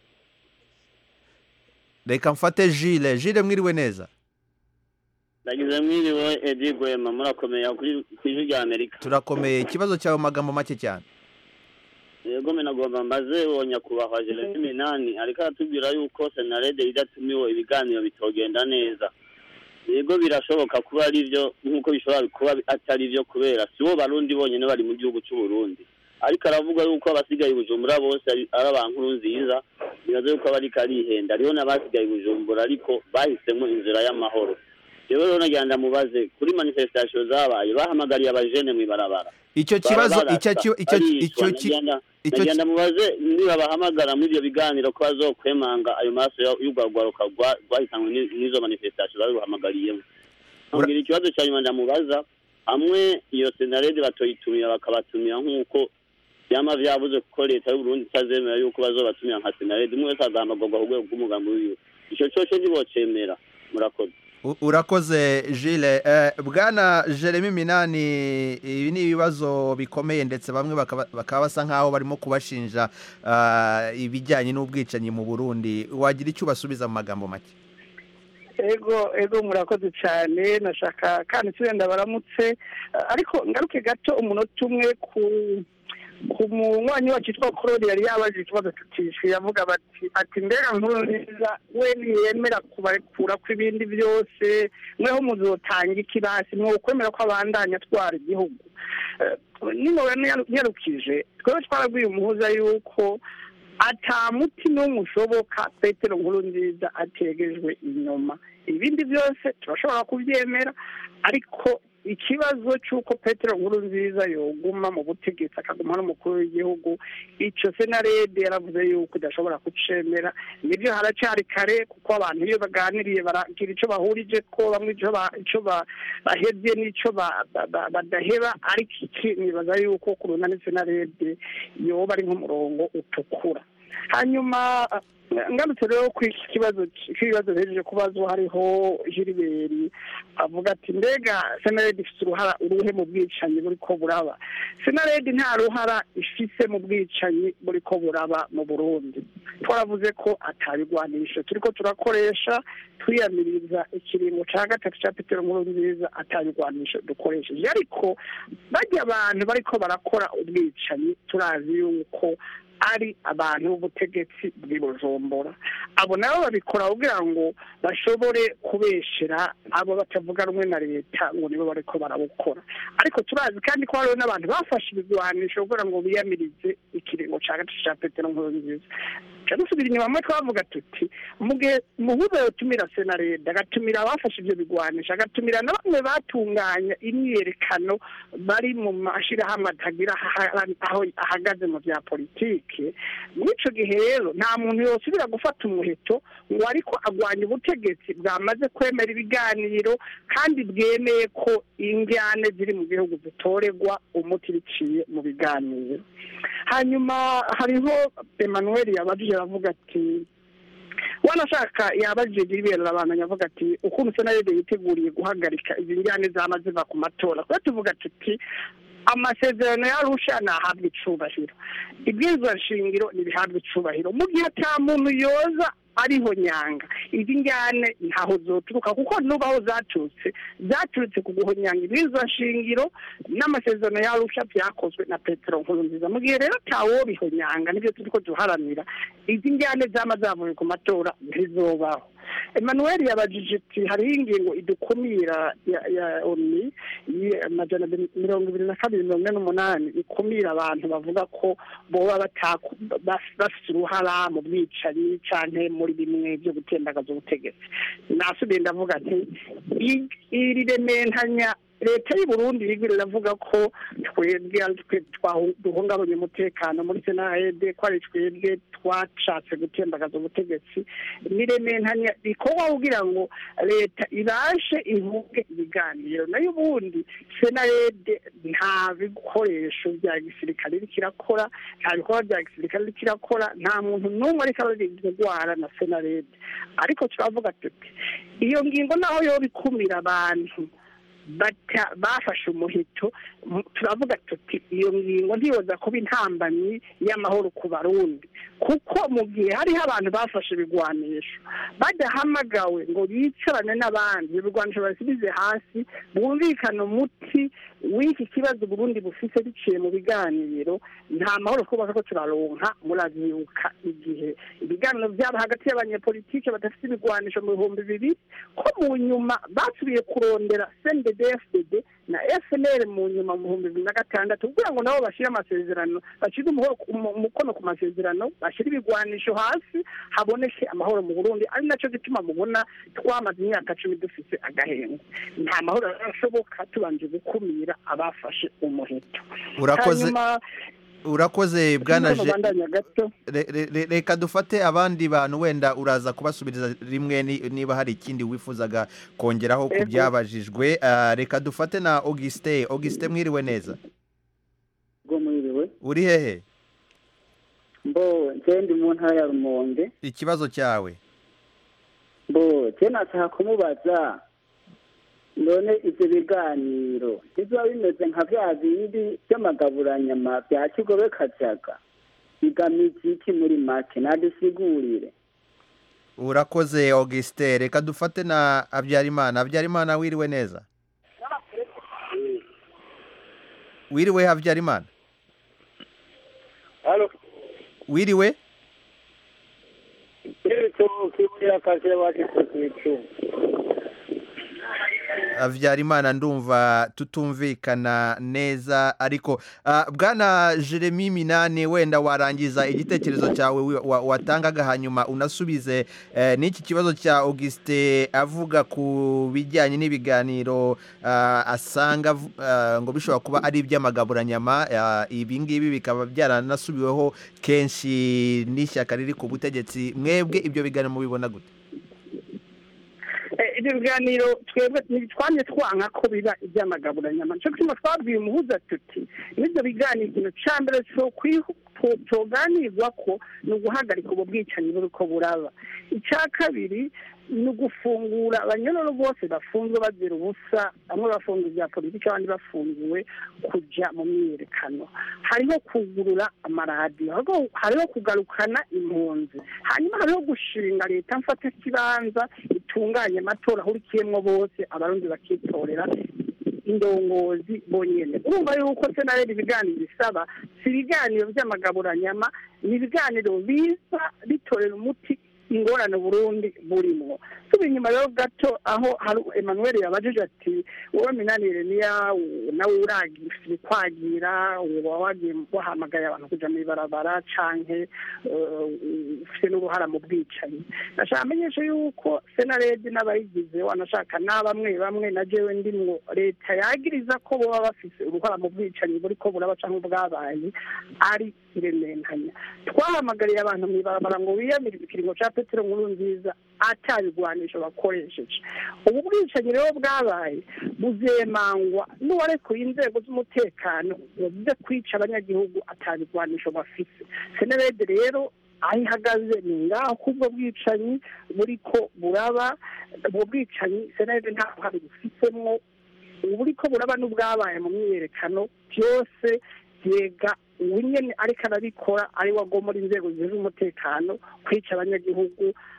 reka mfate jile jile mwiriwe neza ndagize mwiriwe edi gwema murakomeye kuri ku ijwi rya amerika turakomeye ikibazo cyawe mu magambo make cyane yego menagomba mbaze uwo nyakubahwa jeremy minani ariko aratubwira yuko senarede idatumiwe ibiganiro bitogenda neza yego birashoboka kuba ari byo nk'uko bishobora kuba atari byo kubera si bo barundi bonyine bari mu gihugu cy'u Burundi ariko aravuga yuko abasigaye i bujumbura bose ari ari abankuru nziza bibaza yuko aba ariko arihenda hariho n'abasigaye i bujumbura ariko bahisemo inzira y'amahoro rero rero nagira ndamubaze kuri manifestation zabaye bahamagariye abajene mu ibarabara icyo kibazo icyo ki- icyo icyo ki- icyo nagira ki- ndamubaze niba bahamagara muri ibyo biganiro ko bazokwemanga ayo maraso ya- y'urwarwaruka rwa- rwahitanwe ni- n'izo manifestation babihamagariyemo ambwira ikibazo cya nyuma ndamubaza hamwe iyo senarede batoyitumira bakabatumira nk'uko byama vyavuze kuko leta y'uburundi itazemera yuko bazobatumira nka senarede umwe wese agahamagurwa ku rwego rw'umugambi wiwe ico coco ntibocemera murakoze U- urakoze jile Eh, bwana jeremy minani ibi ni ibibazo bikomeye ndetse bamwe bakaba bakaba basa nk'aho barimo kubashinja ah, ibijyanye n'ubwicanyi mu burundi wagira icyo ubasubiza mu magambo make ego ego murakoze cyane nashaka kandi turenda baramutse Eh, ariko ngaruke gato umunota umwe ku ku munywanyi wacu witwa claude yari yabajije ikibazo tutishwe yavuga bati ati mbega nkuru nziza we ntiyemera kubarekura kw'ibindi byose mweho muzotanga ikirasi mwokwemera ko abandanya atwara igihugu Eh, nino yarukije twebwe twarabwiye umuhuza yuko ata muti n'umwe ushoboka petero nkuru nziza ategejwe inyuma ibindi byose turashobora kubyemera ariko ikibazo cy'uko petero nkuru nziza yoguma mu butegetsi akaguma n'umukuru w'igihugu icyo senarede yaravuze yuko idashobora kucemera nibyo haracyari kare kuko abantu iyo baganiriye baragira icyo bahurije ko bamwe icyo ba- icyo ba- bahebye n'icyo ba- ba- ba- badaheba ariko iki nibaza yuko ku runani senarede yoba ari nk'umurongo utukura hanyuma ngarutse rero ku iki kibazo k'ibibazo bihejeje kubazwa hariho jiriberi avuga ati mbega senaredi ifite uruhara uruhe mu bwicanyi buri ko buraba senaredi nta ruhara ifise mu bwicanyi buri ko buraba mu burundi twaravuze ko atabigwanisho turiko turakoresha twiyamiriza ikiringo ca gatatu ca petero nkuru nziza atabigwanisho dukoresheje ariko barya abantu bariko barakora ubwicanyi turazi yuko ari abantu b'ubutegetsi bw'i bujumbura abo nabo babikora kugira ngo bashobore kubeshera abo batavuga rumwe na leta ngo nibo bariko barabukora ariko turazi kandi ko hariho n'abantu bafashe ibigwanisho kugira ngo biyamirize ikiringo ca gatatu ca petero nkuru nziza dusubira inyuma mwe twavuga tuti mu gihe muhuza yotumira senarede agatumira abafashe ibyo bigwanisha agatumira na bamwe batunganya imyiyerekano bari mu mashyirahamwe atagira aha- aho ahagaze mu bya politike muri icyo gihe rero nta muntu yosubira gufata umuheto ngo ariko agwanya ubutegetsi bwamaze kwemera ibiganiro kandi bwemeye ko injyane ziri mu gihugu zitoregwa umuti biciye mu biganiro hanyuma hariho emmanuel yabajije aravuga ati wanashaka yabajije ibibera abantu avuga ati ukuntu senarede yiteguriye guhagarika izi njyane zama ziva ku matora kuba tuvuga tuti amasezerano yarusha ntahabwa icubahiro ibwirizwa shingiro ntibihabwa icubahiro mu gihe ata muntu yoza ariho nyanga izi njyane ntaho zoturuka kuko nubaho zaturutse zaturutse ku guhonyanga ibwirizwa shingiro n'amasezerano y'arusha byakozwe na petero nkurunziza mu gihe rero atawo bihonyanga nibyo turi ko duharanira izi njyane zama zavuye ku matora ntizobaho emmanuel yabajije ati hariho ingingo idukumira ya ya oni yi- amajana abiri- mirongo ibiri na kabiri mirongo ine n'umunani ikumira abantu bavuga ko boba bataku- baf- bafite uruhara mu bwicanyi canke muri bimwe byo gutembagaza ubutegetsi nasubiye ndavuga nti i- iri rementanya leta y'u burundi iriko iravuga ko twebwe ari twe twahu- duhungabanya umutekano muri senahede ko ari twebwe twashatse gutembagaza ubutegetsi nirementanya bikorwa kugira ngo leta ibashe ivuge ibiganiro nayo ubundi senahede nta bikoresho bya gisirikare iriko irakora nta bikorwa bya gisirikare iriko irakora nta muntu n'umwe ariko ararwara na senarede ariko turavuga tuti iyo ngingo naho yoba ikumira abantu bata bafashe umuheto mu- turavuga tuti iyo ngingo ntiyoza kuba intambamyi y'amahoro ku barundi kuko mu gihe hariho abantu bafashe ibigwanisho badahamagawe ngo bicarane n'abandi ibigwanisho basubize hasi bumvikane umuti w'iki kibazo Burundi bufise biciye mu biganiro nta mahoro twubaka ko turaronka muravyuka igihe ibiganiro byaba hagati y'abanyepolitike badafite ibigwanisho mu bihumbi bibiri ko mu nyuma basubiye kurondera CNDD-FDD na FNL mu nyuma mu bihumbi bibiri na gatandatu kugira ngo nabo bashyire amasezerano bashyire umuho- umu- umukono ku masezerano bashyire ibigwanisho hasi haboneke amahoro mu Burundi ari nacyo gituma mubona twamaze imyaka cumi dufise agahengo nta mahoro arashoboka tubanje gukumira abafashe umuheto urakoze hanyuma urakoze bwana Hano Je- bandanya gato Re- re- re- reka dufate abandi bantu wenda uraza kubasubiriza rimwe ni- niba hari ikindi wifuzaga kongeraho ku Ego. byabajijwe Ah, reka dufate na augustin augustin mwiriwe neza bwo mwiriwe uri hehe mbo nje ndi mu ntara ya rumonge ikibazo cyawe mbo je nashaka kumubaza none ivyo biganiro bizoba bimeze nka vya bindi vy'amagaburanyama vya kigobe kajaga bigamije iki muri make nadusigurire urakoze augustin reka dufate na habyarimana habyarimana wiriwe neza wiriwe habyarimana halo wiriwe ibitoki buriya akazi bageze ku icumi habyarimana ndumva tutumvikana neza ariko ah, bwana jeremy minani wenda warangiza igitekerezo cyawe wi- wa- watangaga hanyuma unasubize eh, n'iki kibazo cya augustin avuga ku bijyanye n'ibiganiro ah, asanga avu- ah, ngo bishobora kuba ari iby'amagaburanyama ah, ibi ngibi bikaba byaranasubiweho kenshi n'ishyaka riri ku butegetsi mwebwe ibyo biganiro mubibona gute Eh, ibyo biganiro twebwe ntitwamye twanka ko biba iby'amagaburanyama nico gituma twabwiye umuhuza tuti n'ibyo biganiro ikintu ca mbere co kwihu- to- toganirwa ko ni uguhagarika ubwo bwicanyi buriko buraba icya kabiri ni ugufungura abanyororo bose bafunzwe bazira ubusa bamwe bafunzwe ibya politiki abandi bafungiwe kuja mu myiyerekano hariho kugurura amaradiyo hariho- hariho kugarukana impunzi hanyuma hariho gushinga leta mfata kibanza itunganye amatora ahurikiyemwo bose abarundi bakitorera indongozi bonyene urumva yuko senareri ibiganiro bisaba si ibiganiro by'amagaburanyama ni ibiganiro biza bitorera umuti ingorane Burundi burimwo tuba inyuma rero gato aho hari Emmanuel yabajije ati wowe minanire niya nawe uragira kwagira uba wagiye wahamagaye abantu kuja mw'ibarabara canke eh, ufite n'uruhara mu bwicanyi nashaka amenyesha yuko senaredi n'abayigize wanashaka na bamwe bamwe na jewe ndimwo leta yagiriza ko boba bafise uruhara mu bwicanyi buriko buraba canke bwabaye ari irementanya twahamagariye abantu mw'ibarabara ngo biyamire ikiringo ca petero nkuru nziza atabigwanisho bakoresheje ubu bwicanyi rero bwabaye buzemangwa n'uwarekuye inzego z'umutekano yavuze kwica abanyagihugu atabigwanisho bafise senarede rero aho ihagaze ni ngaho k'ubwo bwicanyi buriko buraba ubwo bwicanyi senarede nta ruhare bufitsemwo uburiko buraba n'ubwabaye mu myiyerekano byose byega ubu nyene ariko arabikora ari we agomora inzego zijejwe umutekano kwica abanyagihugu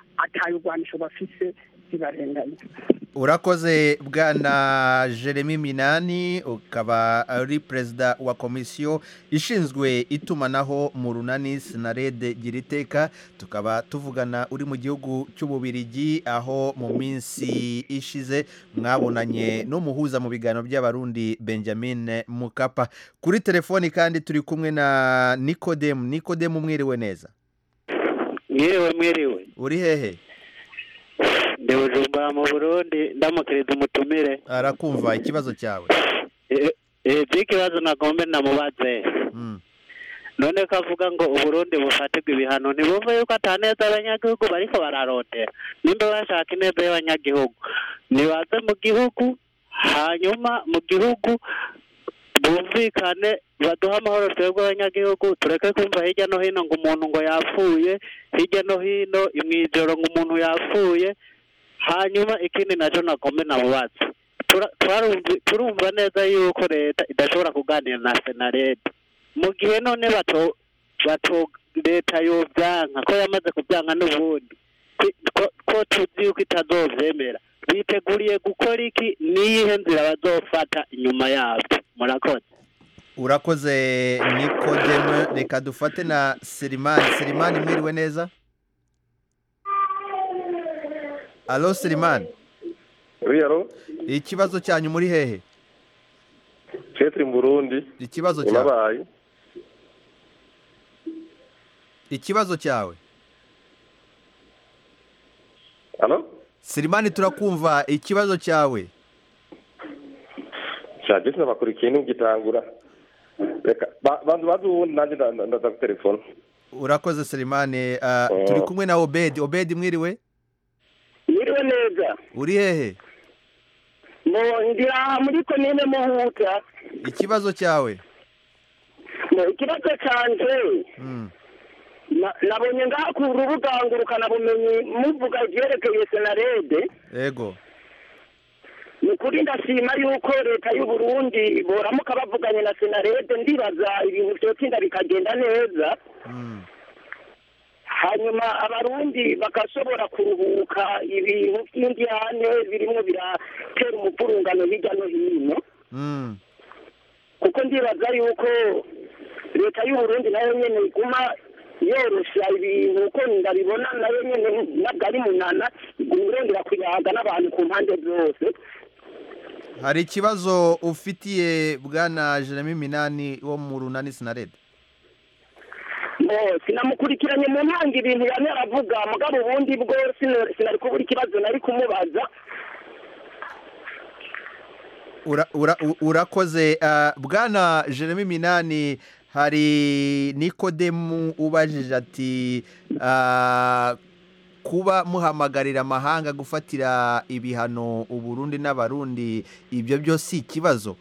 atayurwanisho bafise zibarenganya urakoze bwana jeremy minani ukaba ari perezida wa komisiyo ishinzwe itumanaho mu runani sinarede gira iteka tukaba tuvugana uri mu gihugu cy'ububirigi aho mu minsi ishize mwabonanye n'umuhuza mu biganiro by'abarundi benjamin mukapa kuri telefoni kandi turi kumwe na nikodemu nikodemu mwiriwe neza mwiriwe mwiriwe uri hehe ndi bujumbura mu burundi ndamukiriza umutumire arakumva ikibazo cyawe by'ikibazo nagombe namubaze none ko avuga ngo uburundi bufatirwa ibihano ntibumve yuko ataneza abanyagihugu bariko bararondera nimba bashaka ineza y'abanyagihugu nibaze mu gihugu hanyuma mu gihugu bumvikane baduhe amahoro twebwe abanyagihugu tureke kumva hirya no hino ngo umuntu ngo yapfuye hirya no hino imwijoro ngo umuntu yapfuye hanyuma ikindi nacyo nagombe namubaze turumva neza yuko leta idashobora kuganira na senarede mu gihe none bato bato leta yobyanka ko yamaze kubyanka n'ubundi ko tuzi yuko itazovyemera biteguriye gukora iki niyihe nzira bazofata inyuma yabyo murakoze urakoze nikodemu reka dufate na serimani serimani mwiriwe neza alo serimani ikibazo cyanyu muri hehe turi mu burundi ikibazo cyawe ikibazo cyawe serimani turakumva ikibazo cyawe shagisi n'amakuru ikintu gitangura reka bantu bazi ubundi nanjye ndaza ku telefone urakoze serimani turi kumwe na obedi obedi mwiriwe mwiriwe neza uri hehe ndi aha muri komine muhuta ikibazo cyawe ikibazo cyanjye nabonye ngaha ku rubuga ngurukanabumenyi muvuga ibyerekeye senarede yego ni ukuri ndashima yuko leta y'u Burundi boramuka bavuganye na senarede ndibaza ibintu byotsinda bikagenda neza hanyuma abarundi bagashobora kuruhuka ibintu by'indiyane birimo biratera umuvurungano hirya no hino kuko ndibaza yuko leta y'u Burundi nayo nyene iguma yorosha ibintu uko ndabibona nayo nyene nabwo ari munana iguma irondera kuyaga n'abantu ku mpande zose hari ikibazo ufitiye bwana jeremy minani wo mu runani sinarede sinamukurikiranye mu ntanga ibintu yari aravuga mugabo ubundi bwo sinari kubura ikibazo nari kumubaza urakoze bwana jeremy minani hari nikodemu ubajije ati kuba muhamagarira amahanga gufatira ibihano uburundi n'abarundi ibyo byo si ikibazo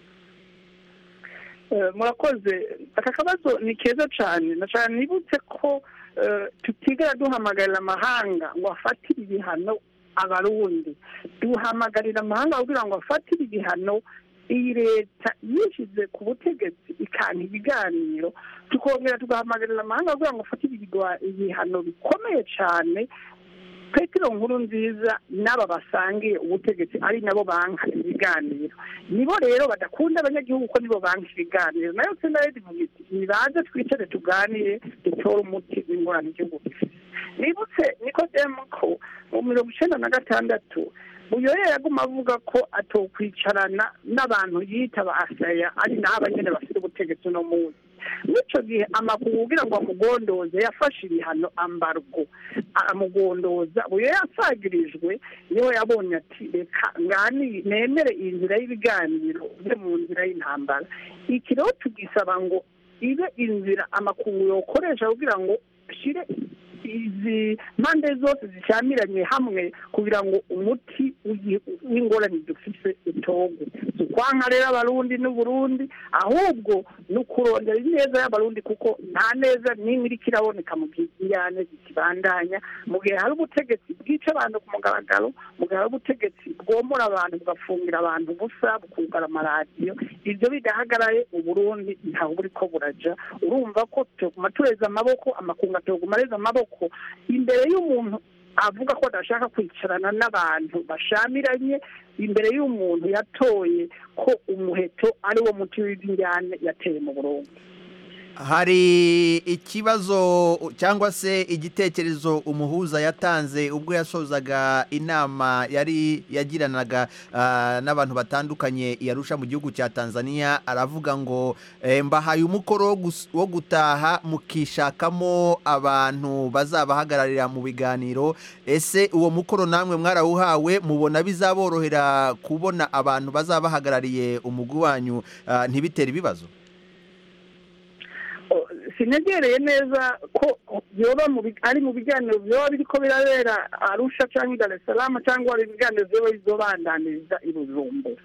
murakoze aka kabazo ni keza cyane na cyane nibutse ko tutigera duhamagarira amahanga ngo afatire ibihano abarundi duhamagarira amahanga kugira ngo afatire ibihano iyi leta yishyize ku butegetsi ikanta ibiganiro tukongera tugahamagarira amahanga kugira ngo afatire ibihano bikomeye cyane petero nkuru nziza n'aba basangiye ubutegetsi ari nabo banka ibiganiro nibo rero badakunda abanyagihugu ko nibo banka ibiganiro nayo senaredi ivuga iti nibaze twicare tuganire dutore umuti w'ingorane igihugu gifite nibutse niko ko mu mirongo icyenda na gatandatu uyoye yaguma avuga ko atokwicarana n'abantu yita ba asaya ari naho abanyene bafite ubutegetsi uno munsi n'icyo gihe amakuru kugira ngo amugondoze yafashe ibihano ambargo amugondoza uyo yasagirijwe niwe yabonye ati reka ngani nemere iyi nzira y'ibiganiro ujye mu nzira y'intambara iki rero tugisaba ngo ibe inzira amakuru yokoresha kugira ngo ashyire izi mpande zose zishyamiranye hamwe kugira ngo umuti w'ingorane dufise utogwe si ukwanka rero abarundi n'uburundi ahubwo ni ukurondera ineza y'abarundi kuko nta neza n'imwe iriko iraboneka mu gihe injyane zikibandanya mu gihe hari ubutegetsi bwica abantu ku mugaragaro mu gihe hari ubutegetsi bwomora abantu bugafungira abantu ubusa bukugara amaradiyo ibyo bidahagaraye uburundi ntaho buriko buraja urumva ko tuguma tureza amaboko amakungu atoguma areza amaboko imbere y'umuntu avuga ko adashaka kwicarana n'abantu bashamiranye imbere y'umuntu yatoye ko umuheto ari wo muti w'injyane yateye mu Burundi hari ikibazo cyangwa se igitekerezo umuhuza yatanze ubwo yasozaga inama yari yagiranaga ah, n'abantu batandukanye yarusha mu gihugu cya tanzania aravuga ngo eh, mbahaye umukoro wo gus- wo gutaha mukishakamo abantu bazabahagararira mu biganiro ese uwo mukoro namwe mwarawuhawe mubona bizaborohera kubona abantu bazabahagarariye umugwi wanyu ah, ntibitere ibibazo sinegereye neza ko yoba mu bi- ari mu biganiro byoba biriko birabera arusha cyangwa i dar es salaam cyangwa ari ibiganiro byoba bizobandaniriza i bujumbura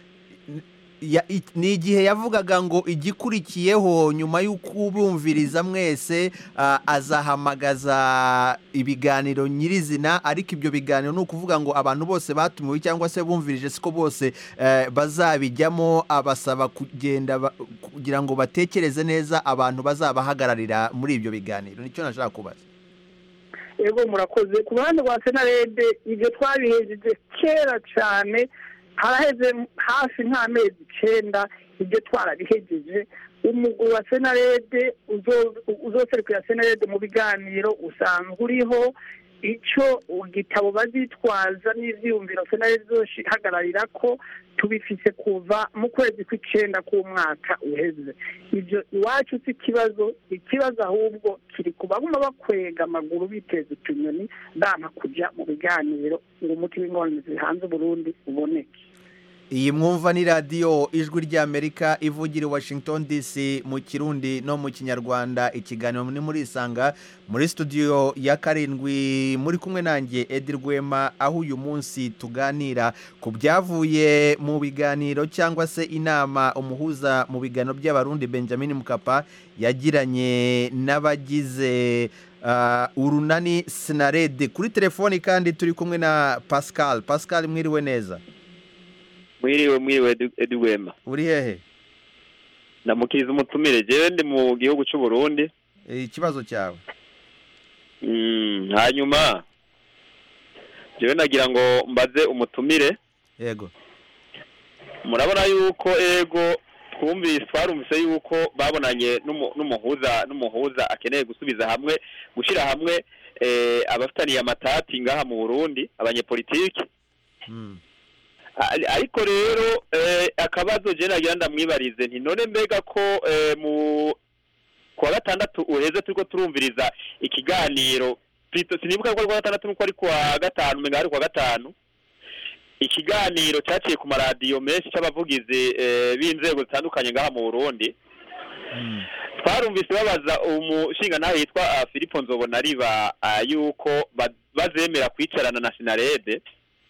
Ya- i- ni igihe yavugaga ngo igikurikiyeho nyuma y'uko ubumviriza mwese ah, azahamagaza ibiganiro nyirizina ariko ibyo biganiro ni ukuvuga ngo abantu bose batumiwe cyangwa se bumvirije siko bose eh, bazabijyamo abasaba kugenda ba- kugira ngo batekereze neza abantu bazabahagararira muri ibyo biganiro nicyo nashaka kubaza ego murakoze ku ruhande rwa senarede ibyo twabihejeje kera cyane haraheze hafi nk'amezi icyenda ibyo twarabihejeje umugwi wa senarede uzo- uzoserukira senarede mu biganiro usanzwe uriho icyo igitabo bazitwaza n'ibyiyumviro senarede izohagararira ko tubifise kuva mu kwezi kw'icyenda k'umwaka uheze ibyo iwacu si ikibazo ikibazo ahubwo kiri ku baguma bakwega amaguru biteza utunyoni banga kujya mu biganiro ngo umuti w'ingorane zihanze uburundi uboneke iyi mwumva ni radiyo ijwi ry'amerika ivugira i washington dc mu kirundi no mu kinyarwanda ikiganiro ni muri isanga muri studio ya karindwi muri kumwe nanjye edi rwema aho uyu munsi tuganira ku byavuye mu biganiro cyangwa se inama umuhuza mu biganiro by'abarundi benjamin mukapa yagiranye n'abagize ah, urunani sinarede kuri telefoni kandi turi kumwe na pascal pascal mwiriwe neza mwiriwe mwiriwe Edu- Edu Wema uri hehe ndamukiriza umutumire jewe ndi mu gihugu cy'u Burundi ikibazo cyawe Mm, hanyuma jewe nagira ngo mbaze umutumire yego murabona yuko ego twumvise twarumvise yuko babonanye n'umu- n'umuhuza n'umuhuza akeneye gusubiza hamwe gushyira hamwe eh, abafitaniye amatati ngaha mu Burundi abanyepolitiki Ari- ariko rero eh, akabazo je nagira ndamwibarize nti none mbega ko eh, mu kuwa gatandatu uheze turiko turumviriza ikiganiro Plito sinibuka ko ari kuwa gatandatu nuko ari kuwa gatanu menga ari kuwa gatanu ikiganiro cyaciye ku maradiyo menshi c'abavugizi eh, b'inzego zitandukanye ngaha mu Burundi twarumvise babaza umushinga nawe yitwa uh, Filipo Nzobonariba uh, yuko ba- bazemera kwicarana na Sinarede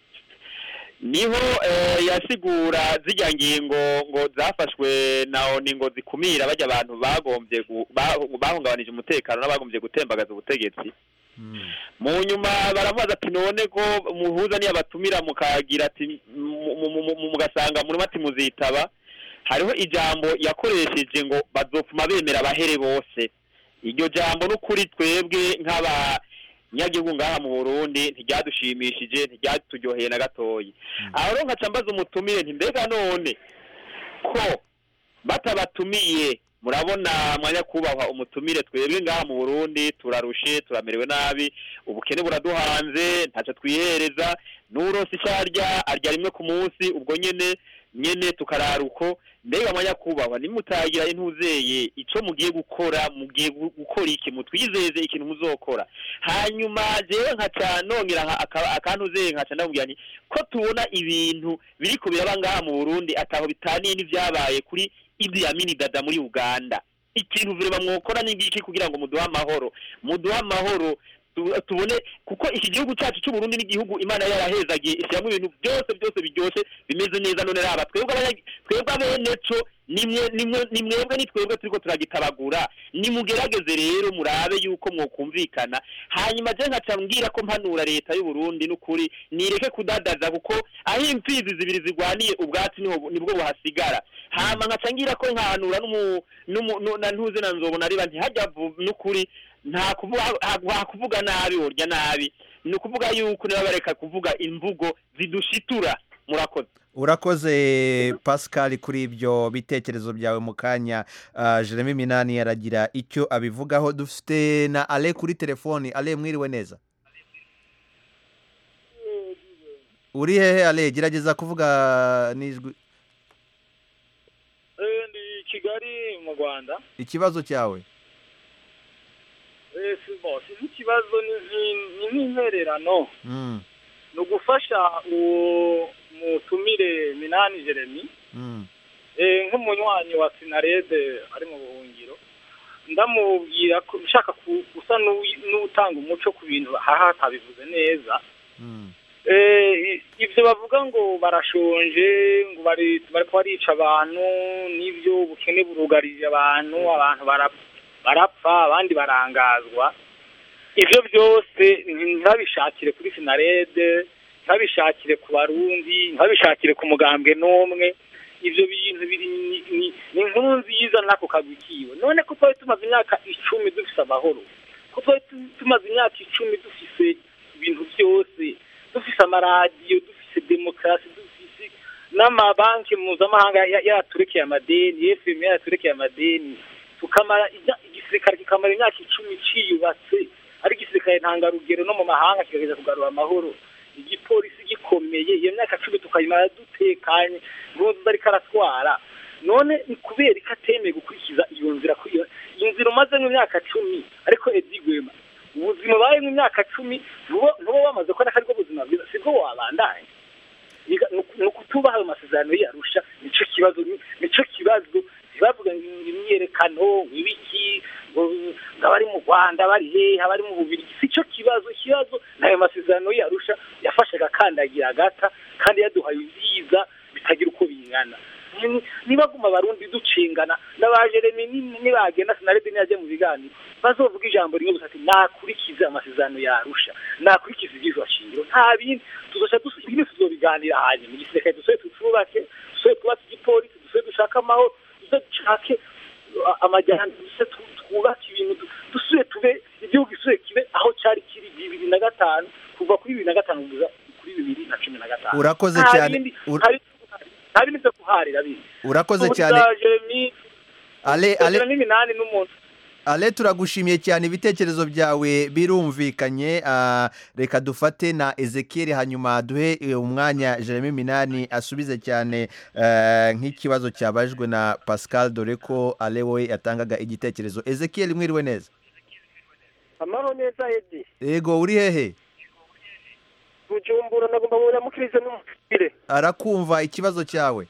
niho eh, yasigura zijya ngingo ngo zafashwe na oni ngo zikumira bajya abantu bagombye gu- ba- bahungabanije umutekano n'abagombye gutembagaza ubutegetsi mu nyuma baramubaza ati none ko muhuza niyo abatumira mukagira ati mu- mu- mu- mu- mugasanga muri ati muzitaba hariho ijambo yakoresheje ngo bazopfuma bemera abahere bose iryo jambo n'ukuri twebwe nk'abanyagihugu ngaha mu burundi ntiryadushimishije ntiryaturyoheye na gatoyi aho rero nkaca mbaza umutumire nti mbega none ko batabatumiye murabona mwanya kubahwa umutumire twebwe ngaha mu burundi turarushe turamerewe nabi ubukene buraduhanze ntacyo twihereza n'uronse icyo arya arya rimwe ku munsi ubwo nyene nyene tukarara uko mbega mwanya kubahwa nimutagira intuzeye ico mugiye gukora mugiye gu- gukora iki mutwizeze ikintu muzokora hanyuma jewe nkaca nongera nka- aka- akantuzeye nkaca ndamubwira nti ko tubona ibintu biriko biraba ngaha mu burundi ataho bitaniye n'ivyabaye kuri Idi Amin Dada muri Uganda ikintu vrema mwokora ni ngiki kugira ngo muduhe amahoro muduhe amahoro tu- tubone kuko iki gihugu cyacu cy'u Burundi n'igihugu Imana yarahezagiye ishyiramo ibintu byose byose biryoshye bimeze neza none raba twebwe abanya- twebwe abeneco nimwe nimwe ni mwebwe ni twebwe turiko turagitabagura nimugerageze rero murabe yuko mwokumvikana hanyuma je nkaca mbwira ko mpanura leta y'u Burundi n'ukuri nireke kudadaza kuko aho imfizi zibiri zigwaniye ubwatsi niho nibwo buhasigara hama nkaca ngira ko nkahanura n'umu n'umu nu- na ntuze na nzobona riba ntihajya vu- n'ukuri nta kuvuga ha kuvuga nabi urya nabi ni ukuvuga yuko niba bareka kuvuga imvugo zidushitura murakoze urakoze pascal kuri ibyo bitekerezo byawe mu kanya ah, jeremy minani aragira icyo abivugaho dufite na ale kuri telefoni ale mwiriwe neza uri hehe ale gerageza kuvuga n'ijwi Eh, ndi kigali mu rwanda ikibazo cyawe Eh, si bo si ikibazo ni ni- ni nk'intererano Mm, ni ugufasha uwo mutumire minani jeremy mm, eh, nk'umunywanyi wa sinarede ari mu buhungiro ndamubwira ko ushaka ku- gusa n'uwi- n'utanga umuco ku bintu aha atabivuze neza mm. Eh, i- ibyo bavuga ngo barashonje ngo bari bariko barica abantu n'ibyo ubukene burugarije abantu abantu bara- barapfa abandi barangazwa ibyo byose ntibabishakire kuri sinarede ntibabishakire ku barundi ntibabishakire ku mugambwe n'umwe ibyo bintu biri ni- ni- ni inkuru nziza n'ako kagwi kiwe none ko twari tumaze imyaka icumi dufise amahoro ko twari tu- tumaze imyaka icumi dufise ibintu byose dufise amaradiyo dufise demokarasi dufise n'amabanki mpuzamahanga ya- yaraturekeye amadeni fm yaraturekeye amadeni tukamara ijya- igisirikare kikamara imyaka icumi ciyubatse ari igisirikare ntangarugero no mu mahanga kigerageza kugarura amahoro igipolisi gikomeye iyo myaka cumi tukayimara dutekanye ntuzi ariko aratwara none ni kubera ko atemeye gukurikiza iyo nzira kuri iyo iyo nzira umaze imyaka cumi ariko edi gwema ubuzima ubaye imyaka cumi ntuba ntuba wamaze kubona ko aribwo buzima bwiza sibwo wabandanya Niga- ni uku- ni ukutubaha ayo masezerano yarusha nicyo kibazo ni- nicyo kibazo ntibavuga ngo imyiyerekano ngo ibiki ngo ngo abari mu rwanda bari hehe abari mu bubiri si cyo kibazo ikibazo ni ayo masezerano yarusha yafashe agakandagira agata kandi yaduhaye ibyiza bitagira uko bingana Ni- nibaguma abarundi ducingana n'abajeremi ni- nibagenda sinarede niyajya mu biganiro bazovuga ijambo rimwe gusa ati nakurikize amasezerano yarusha nakurikize ibyizwa shingiro nta bindi tuzoca dusu- ibindi tuzobiganira hanyuma igisirikare dusobe tucubake dusobe twubake igipolisi dusobe dushake amahoro dusobe dushake uh, amajyambere dusobe tu- twubake ibintu du- dusubire tube igihugu gisubire kibe aho cyari kiri bibiri na gatanu kuva kuri bibiri na gatanu kugeza kuri bibiri na cumi na gatanu Urakoze Nta cyane. bindi- Ur- nta bindi- nta bindi byo kuharira bindi urakoze Ubu cyane tuzaje mi- ale ale Ijana n'iminani n'umuntu ale turagushimiye cyane ibitekerezo byawe birumvikanye ah, reka dufate na ezekiel hanyuma duhe eh, umwanya jeremy minani asubize cyane eh, nk'ikibazo cyabajwe na pascal dore ko ale we yatangaga igitekerezo ezekiel mwiriwe neza amahoro neza edi yego uri hehe bujumbura nagomba mubona mukirize n'umupire arakumva ikibazo cyawe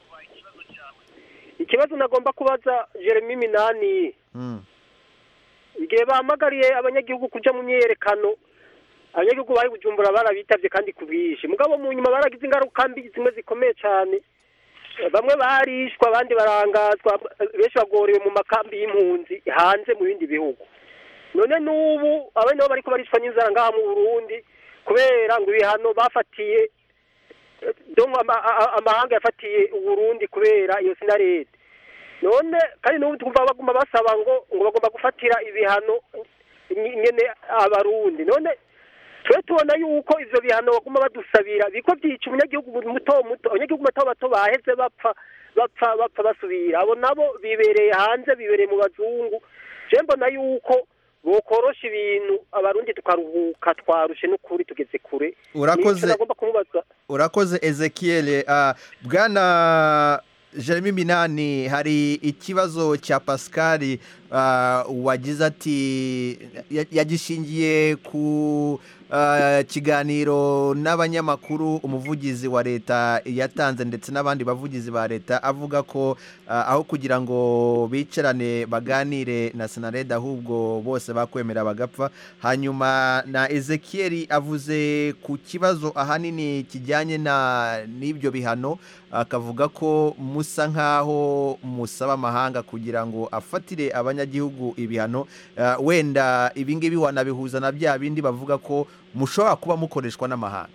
ikibazo nagomba kubaza jeremy minani Mm. igihe bahamagariye abanyagihugu kuja mu myiyerekano abanyagihugu bari bujumbura barabitavye kandi ku bwinshi mugabo mu nyuma baragize ingaruka mbi zimwe zikomeye cyane bamwe barishwa abandi barangazwa benshi bagorewe mu makambi y'impunzi hanze mu bindi bihugu none n'ubu abandi nabo bariko barishwa n'inzara ngaha mu burundi kubera ngo ibihano bafatiye eh, donc ama- a- amahanga yafatiye uburundi kubera iyo sinarede none kandi n'ubu twumva baguma basaba ngo ngo bagomba gufatira ibihano ny- nyene abarundi none twe tubona yuko ivyo bihano baguma badusabira biko byica umunyagihugu muto muto abanyagihugu bato bato baheze bapfa bapfa bapfa basubira abo nabo bibereye hanze bibereye mu bazungu je mbona yuko bokorosha ibintu abarundi tukaruhuka twarushe n'ukuri tugeze kure Urakoze. Nico nagomba kumubaza urakoze ezekiel ah, bwana jeremy minani hari ikibazo cya pascal ah, wagize ati ya- yagishingiye ku ah, kiganiro n'abanyamakuru umuvugizi wa leta yatanze ndetse n'abandi bavugizi ba leta avuga ko ah, aho kugira ngo bicarane baganire na senarede ahubwo bose bakwemera bagapfa hanyuma na ezekiel avuze ku kibazo ahanini kijyanye na n'ibyo bihano akavuga ko musa nk'aho musaba amahanga kugira ngo afatire abanyagihugu ibihano Ah, wenda ibingibi wanabihuza na bya bindi bavuga ko mushobora kuba mukoreshwa n'amahanga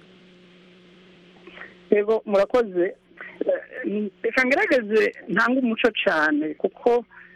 yego murakoze Eh, reka ngerageze ntange umuco cyane kuko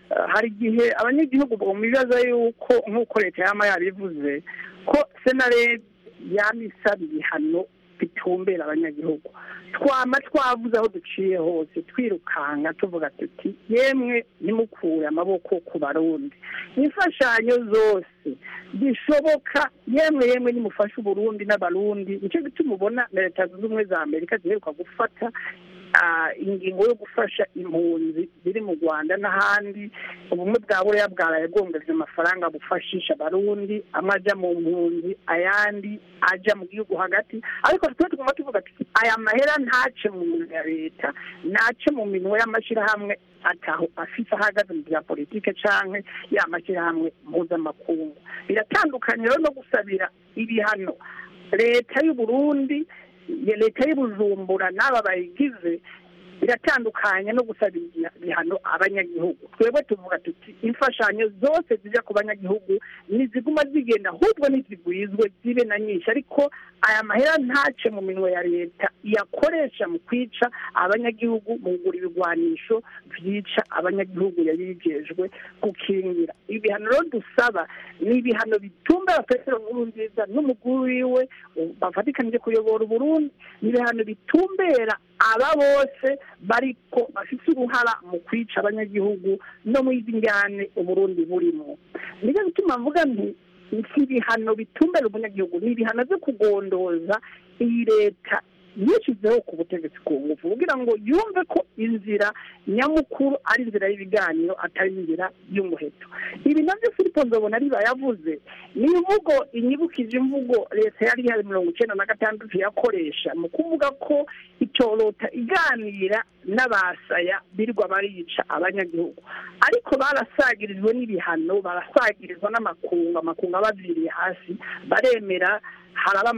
Eh, hari igihe abanyagihugu bumvibaza yuko nk'uko leta yama yabivuze ko senare yama isaba ibihano bitumbera abanyagihugu twama twavuze aho duciye hose twirukanga tuvuga tuti yemwe ntimukure amaboko ku barundi imfashanyo zose zishoboka yemwe yemwe nimufashe uburundi n'abarundi nicyo gituma ubona na leta zunze ubumwe za amerika ziheruka gufata ah, ingingo yo gufasha impunzi ziri mu rwanda n'ahandi ubumwe bwa buriya bwaraye bwongeje amafaranga bufashisha abarundi amwe ajya mu mpunzi ayandi ajya mu gihugu hagati ariko twe tuguma tuvuga tuti aya mahera ntace mu minwe ya leta ntace mu minwe y'amashyirahamwe ataho afise ahagaze mu bya politike canke ya mashyirahamwe mpuzamakungu biratandukanye rero no gusabira ibihano leta y'u Burundi ya leta y'ubujumbura n'aba bayigize biratandukanye no gusaba ibihano abanyagihugu twebwe tuvuga tuti imfashanyo zose zijya ku banyagihugu ntiziguma zigenda ahubwo ntizigwizwe zibe na nyinshi ariko aya mahera ntace mu minwe ya leta iyakoresha mu kwica abanyagihugu mu kugura ibigwanisho byica abanyagihugu yari yigejwe gukingira ibihano rero dusaba ni ibihano bitumbera petero nkuru nziza n'umukuru wiwe bafatikanije kuyobora uburundi ni ibihano bitumbera aba bose bariko bafite uruhara mu kwica abanyagihugu no mu izi njyane uburundi burimo nicyo gituma mvuga nti si ibihano bitumbera umunyagihugu ni ibihano byo kugondoza iyi leta yishyizeho ku butegetsi ku ngufu kugira ngo yumve ko inzira nyamukuru ari inzira y'ibiganiro atari inzira y'umuheto ibi nabyo filipo nzobona ariba yavuze ni imvugo inyibukije imvugo leta yari ihari mirongo icyenda na gatandatu yakoresha mu kuvuga ko itorota iganira n'abasaya birirwa barica abanyagihugu ariko barasagirijwe n'ibihano barasagirizwa n'amakungu amakungu abaviriye hasi baremera haraba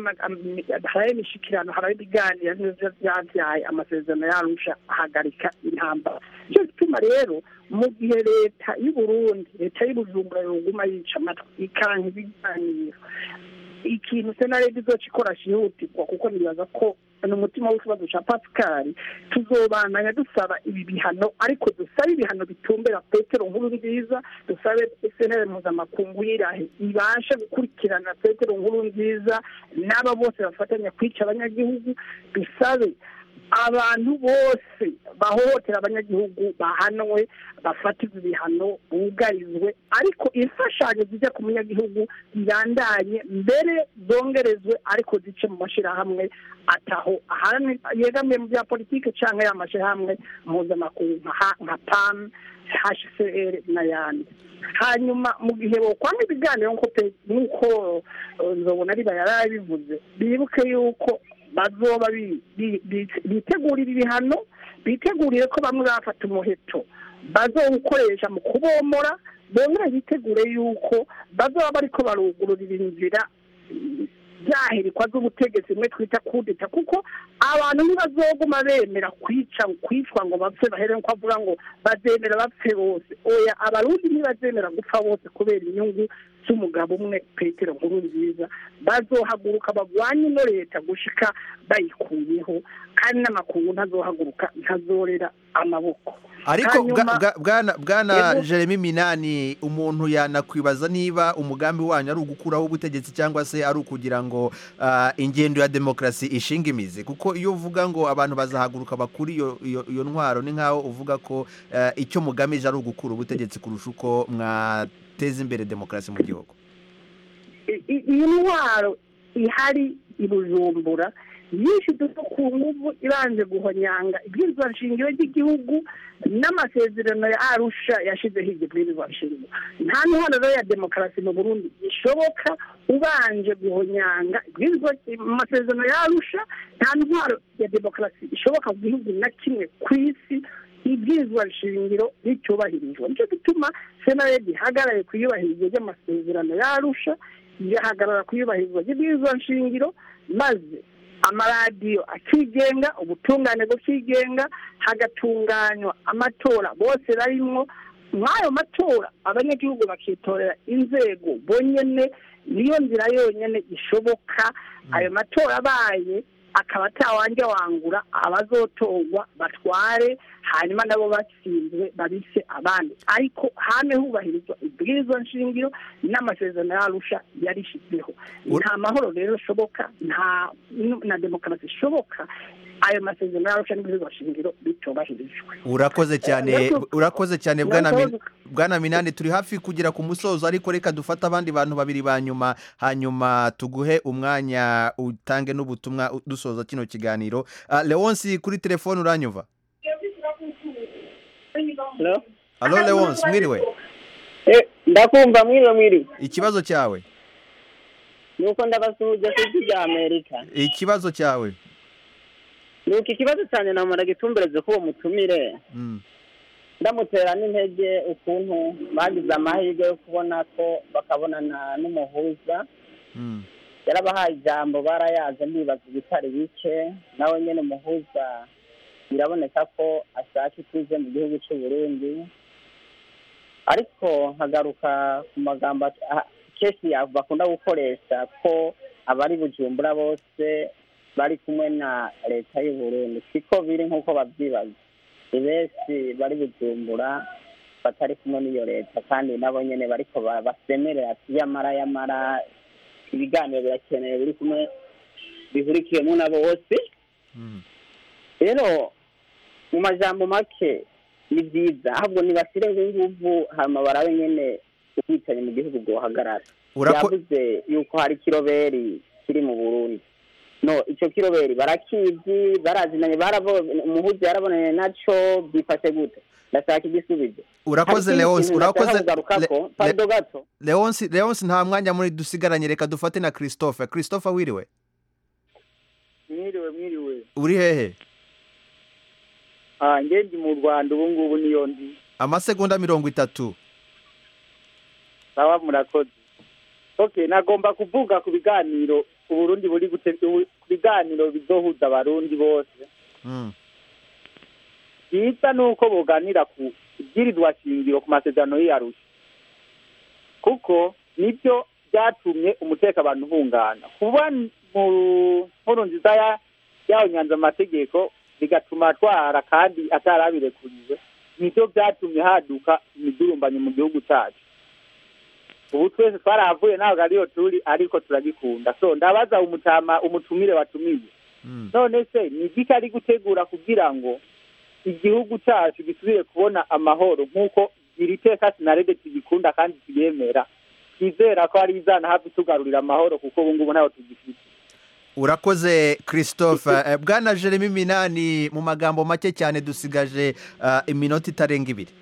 imishikirano haraba ibiganiro byabyaye amasezerano yarusha ahagarika intambara nicyo gituma rero mu gihe leta y'u Burundi leta y'ubujumbura yoguma yica amatwi ikanka ibiganiro ikintu senarede izoca ikora cyihutirwa kuko nibaza ko ni umutima w'ikibazo cya pascal tuzobandanya dusaba ibi bihano ariko dusabe ibihano bitumbera petero nkuru nziza dusabe senere mpuzamakungu yirahe ibashe gukurikirana petero nkuru nziza n'aba bose bafatanya kwica abanyagihugu dusabe abantu bose bahohotera abanyagihugu bahanwe bafatirwa ibihano bugarizwe ariko imfashanyo zijya ku munyagihugu zirandanye mbere zongerezwe ariko zice mu mashyirahamwe ataho yegamiye mu bya politiki cyangwa ya mashyirahamwe mpuzamakungu nka pam hcr n'ayandi hanyuma mu gihe bokwanga ibiganiro nk'uko nzobona riba yarabivuze bibuke yuko bazoba bitegurira ibihano bitegurire ko bamwe bafata umuheto bazawukoresha mu kubomora bongera bitegure yuko bazaba bariko barugururira inzira byahirikwa z'ubutegetsi mwe twita kudeta kuko abantu ntibazoguma bemera kwica kwicwa ngo bapfe bahere nko avuga ngo bazemera bapfe bose oya abarundi ntibazemera gupfa bose kubera inyungu z'umugabo umwe petero nkuru nziza bazohaguruka bagwanye ino leta gushika bayikuyeho kandi n'amakungu ntazohaguruka ntazorera amaboko ariko bwana jeremy minani umuntu yanakwibaza niba umugambi wanyu ari ugukuraho ubutegetsi cyangwa se ari ukugira ngo ingendo ya demokarasi ishinga imizi kuko iyo uvuga ngo abantu bazahaguruka bakuri iyo ntwaro ni nk'aho uvuga ko icyo mugamije ari ugukura ubutegetsi kurusha uko mwateza imbere demokarasi mu gihugu iyi ntwaro ihari i bujumbura yishyuwe ku nguvu ibanje guhonyanga ibwirizwa nshingiro ry'igihugu n'amasezerano ya arusha yashyizeho iryo bwirizwa nshingiro nta ntwaro ya demokarasi mu burundi ishoboka ubanje guhonyanga ibwirizwa amasezerano ya arusha nta ntwaro ya demokarasi ishoboka mu gihugu na kimwe ku isi ibwirizwa nshingiro ricyubahirizwa nicyo gituma senaredi ihagarariye ku iyubahirizwa ry'amasezerano ya arusha igahagarara ku iyubahirizwa ry'ibwirizwa nshingiro maze amaradiyo akigenga ubutungane bukigenga hagatunganywa amatora bose barimwo mw'ayo matora abanyagihugu bakitorera inzego bonyine niyo nzira yonyine ishoboka ayo matora abaye akaba atawanja wangura abazotorwa batware hanyuma nabo batsinzwe babise abandi ariko hame hubahirizwa ibwirizwa nshingiro n'amasezerano yarusha yarishizeho nta mahoro rero ashoboka nta na demokarasi ishoboka ayo masezerano yarusha n'ibwirizwa nshingiro bitubahirijwe urakoze cyane Urakoze. urakoze cyane bwana Urakoze. Min- bwana minani turi hafi kugera ku musozo ariko reka dufate abandi bantu babiri ba nyuma hanyuma tuguhe umwanya utange n'ubutumwa u- dusoza kino kiganiro Ah, leonsi kuri telefone uranyumva alo leonsi mwiriwe ndakumva mwiriwe mwiriwe ikibazo cyawe nuko ndabasuhuje ku isi rya amerika ikibazo cyawe nuko ikibazo cyane namara gitumbereze ko uwo mutumire Mm. ndamutera n'intege ukuntu bagize amahirwe yo kubona ko bakabonana n'umuhuza Mm. yarabahaye ijambo barayaze ndibaza ibitari bike nawe nyine umuhuza biraboneka ko ashaka ituze mu gihugu cy'u Burundi ariko nkagaruka ku magambo at- ah, kenshi ya- bakunda gukoresha ko abari bujumbura bose bari kumwe na leta y'u Burundi siko biri nk'uko babyibaza ni benshi bari bujumbura batari kumwe n'iyo leta kandi nabo nyine bariko ba- basemerera ati yamara yamara ibiganiro birakenewe biri kumwe bihurikiyemo na bose rero mu majambo make ni byiza ahubwo ntibashyire inguvu hanyuma barabe nyine ubwicanyi mu gihugu bwohagarara Urako- yavuze yuko hari kiroberi kiri mu burundi no icyo kiroberi barakizi barazinanye barabo umuhuzi yarabonanye naco byifashe gute ndashaka igisubizo urakoze Hari ikindi leonsi kintu nashaka urakoze kugarukako, Le- pardon Le- gato leonsi leonsi nta mwanya muri dusigaranye reka dufate na christophe christophe wiriwe mwiriwe mwiriwe uri hehe ah nge ndi mu rwanda ubu ngubu niyo ndi amasegonda mirongo itatu sawa murakoze okay nagomba kuvuga ku biganiro uburundi buri gute ubu- ku biganiro bizohuza abarundi bose Mm. byiza ni uko boganira ku ibwirizwa shingiro ku masezerano y'iyarusha kuko nibyo byatumye umutekano abantu uhungana kuba mu nkuru nziza ya yaho nyanza amategeko bigatuma atwara kandi atarabirekuriwe nibyo byatumye haduka imidurumbanyo mu gihugu cyacu ubu twese twarahavuye ntabwo ariyo turi ariko turagikunda so ndabaza umutama umutumire watumiye none se ni igiki ari gutegura kugira ngo igihugu cyacu gisubire kubona amahoro nk'uko iri teka sinarede tugikunda kandi tuyemera twizera ko ari izana hafi tugarurira amahoro kuko ubu ngubu ntaho tugifite urakoze christophe Eh, bwana jeremy minani mu magambo make cyane dusigaje ah, iminota itarenga ibiri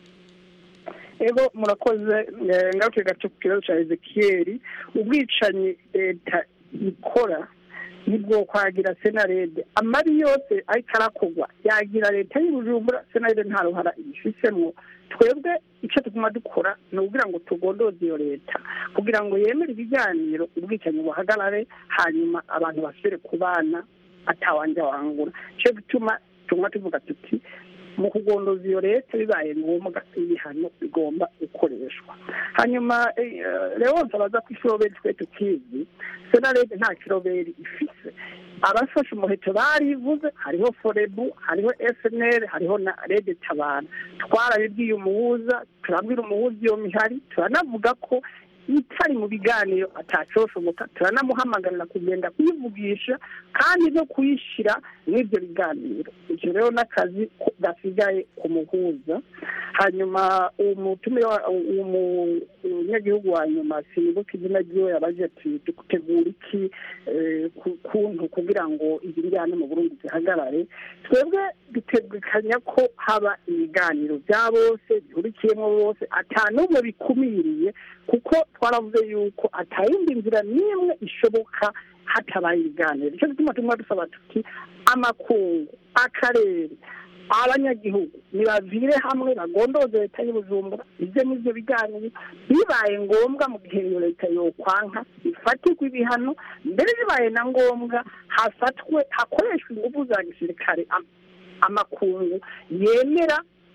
ego murakoze eh, ngaruke gato ku kibazo cya ezekiyeri ubwicanyi leta ikora nibwo kwagira senarede amabi yose ariko arakorwa yagira leta y'ubujumbura senarede nta ruhara ibifisemo twebwe icyo tuguma dukora ni ukugira ngo tugondoze iyo leta kugira ngo yemere ibiganiro ubwicanyi buhagarare hanyuma abantu basubire kubana atawanja wangura cyo gituma tuguma tuvuga tuti mu kugondoza iyo leta bibaye ngombwa ibihano bigomba gukoreshwa hanyuma eh, leonce abaza ko ikiroberi twe tukizi senarede nta kiroberi ifise abafashe umuheto barivuze hariho forebu hariho fnr hariho na rede tabara twarabibwiye umuhuza turabwira umuhuza iyo mihari turanavuga ko itari mu biganiro atacoshoboka turanamuhamagarira kugenda kuyivugisha kandi no kuyishyira n'ibyo biganiro icyo rero n'akazi ko gasigaye ku muhuza hanyuma umutumire wa- umu- umunyagihugu wa nyuma sinibuka izina ryiwe yabaje ati dutegura iki eh, ku- kuntu kugira ngo izi njyana mu burundi zihagarare twebwe dutegekanya ko haba ibiganiro bya bose bihurikiyemo bose ata n'umwe bikumiriye kuko twaravuze yuko atayindi nzira n'imwe ishoboka hatabaye ibiganiro nicyo gituma tumwe dusaba tuti amakungu akarere abanyagihugu nibavire hamwe bagondoze leta y'ubujumbura ibyo n'ibyo biganiro bibaye ngombwa mu gihe iyo leta yokwanka ifatirwe ibihano mbere bibaye na ngombwa hafatwe hakoreshwa ingufu za gisirikare am- amakungu yemera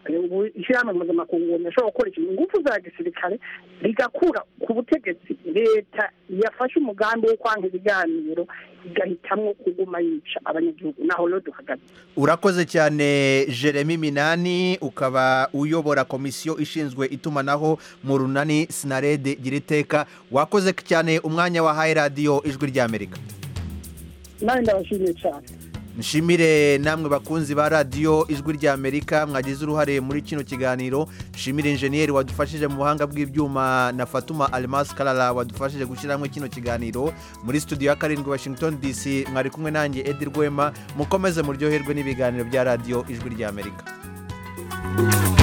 ubu ishyirahamwe mpuzamakungu ntashobora gukoresha ingufu za gisirikare rigakura ku butegetsi leta yafashe umugambi wo kwanga ibiganiro igahitamwo kuguma yica abanyagihugu naho rero duhagaze urakoze cyane jeremy minani ukaba uyobora komisiyo ishinzwe itumanaho mu runani sinarede gira iteka wakoze cyane umwanya wahaye radiyo ijwi ry'amerika nawe ndabashimiye cyane nshimire namwe bakunzi ba radiyo ijwi ry'amerika mwagize uruhare muri kino kiganiro nshimire injeniyeri wadufashije mu buhanga bw'ibyuma na fatuma alimasi karara wadufashije gushyiramo kino kiganiro muri studio ya karindwi washington dc mwari kumwe nanjye edi rwema mukomeze muryoherwe n'ibiganiro bya radiyo ijwi ry'amerika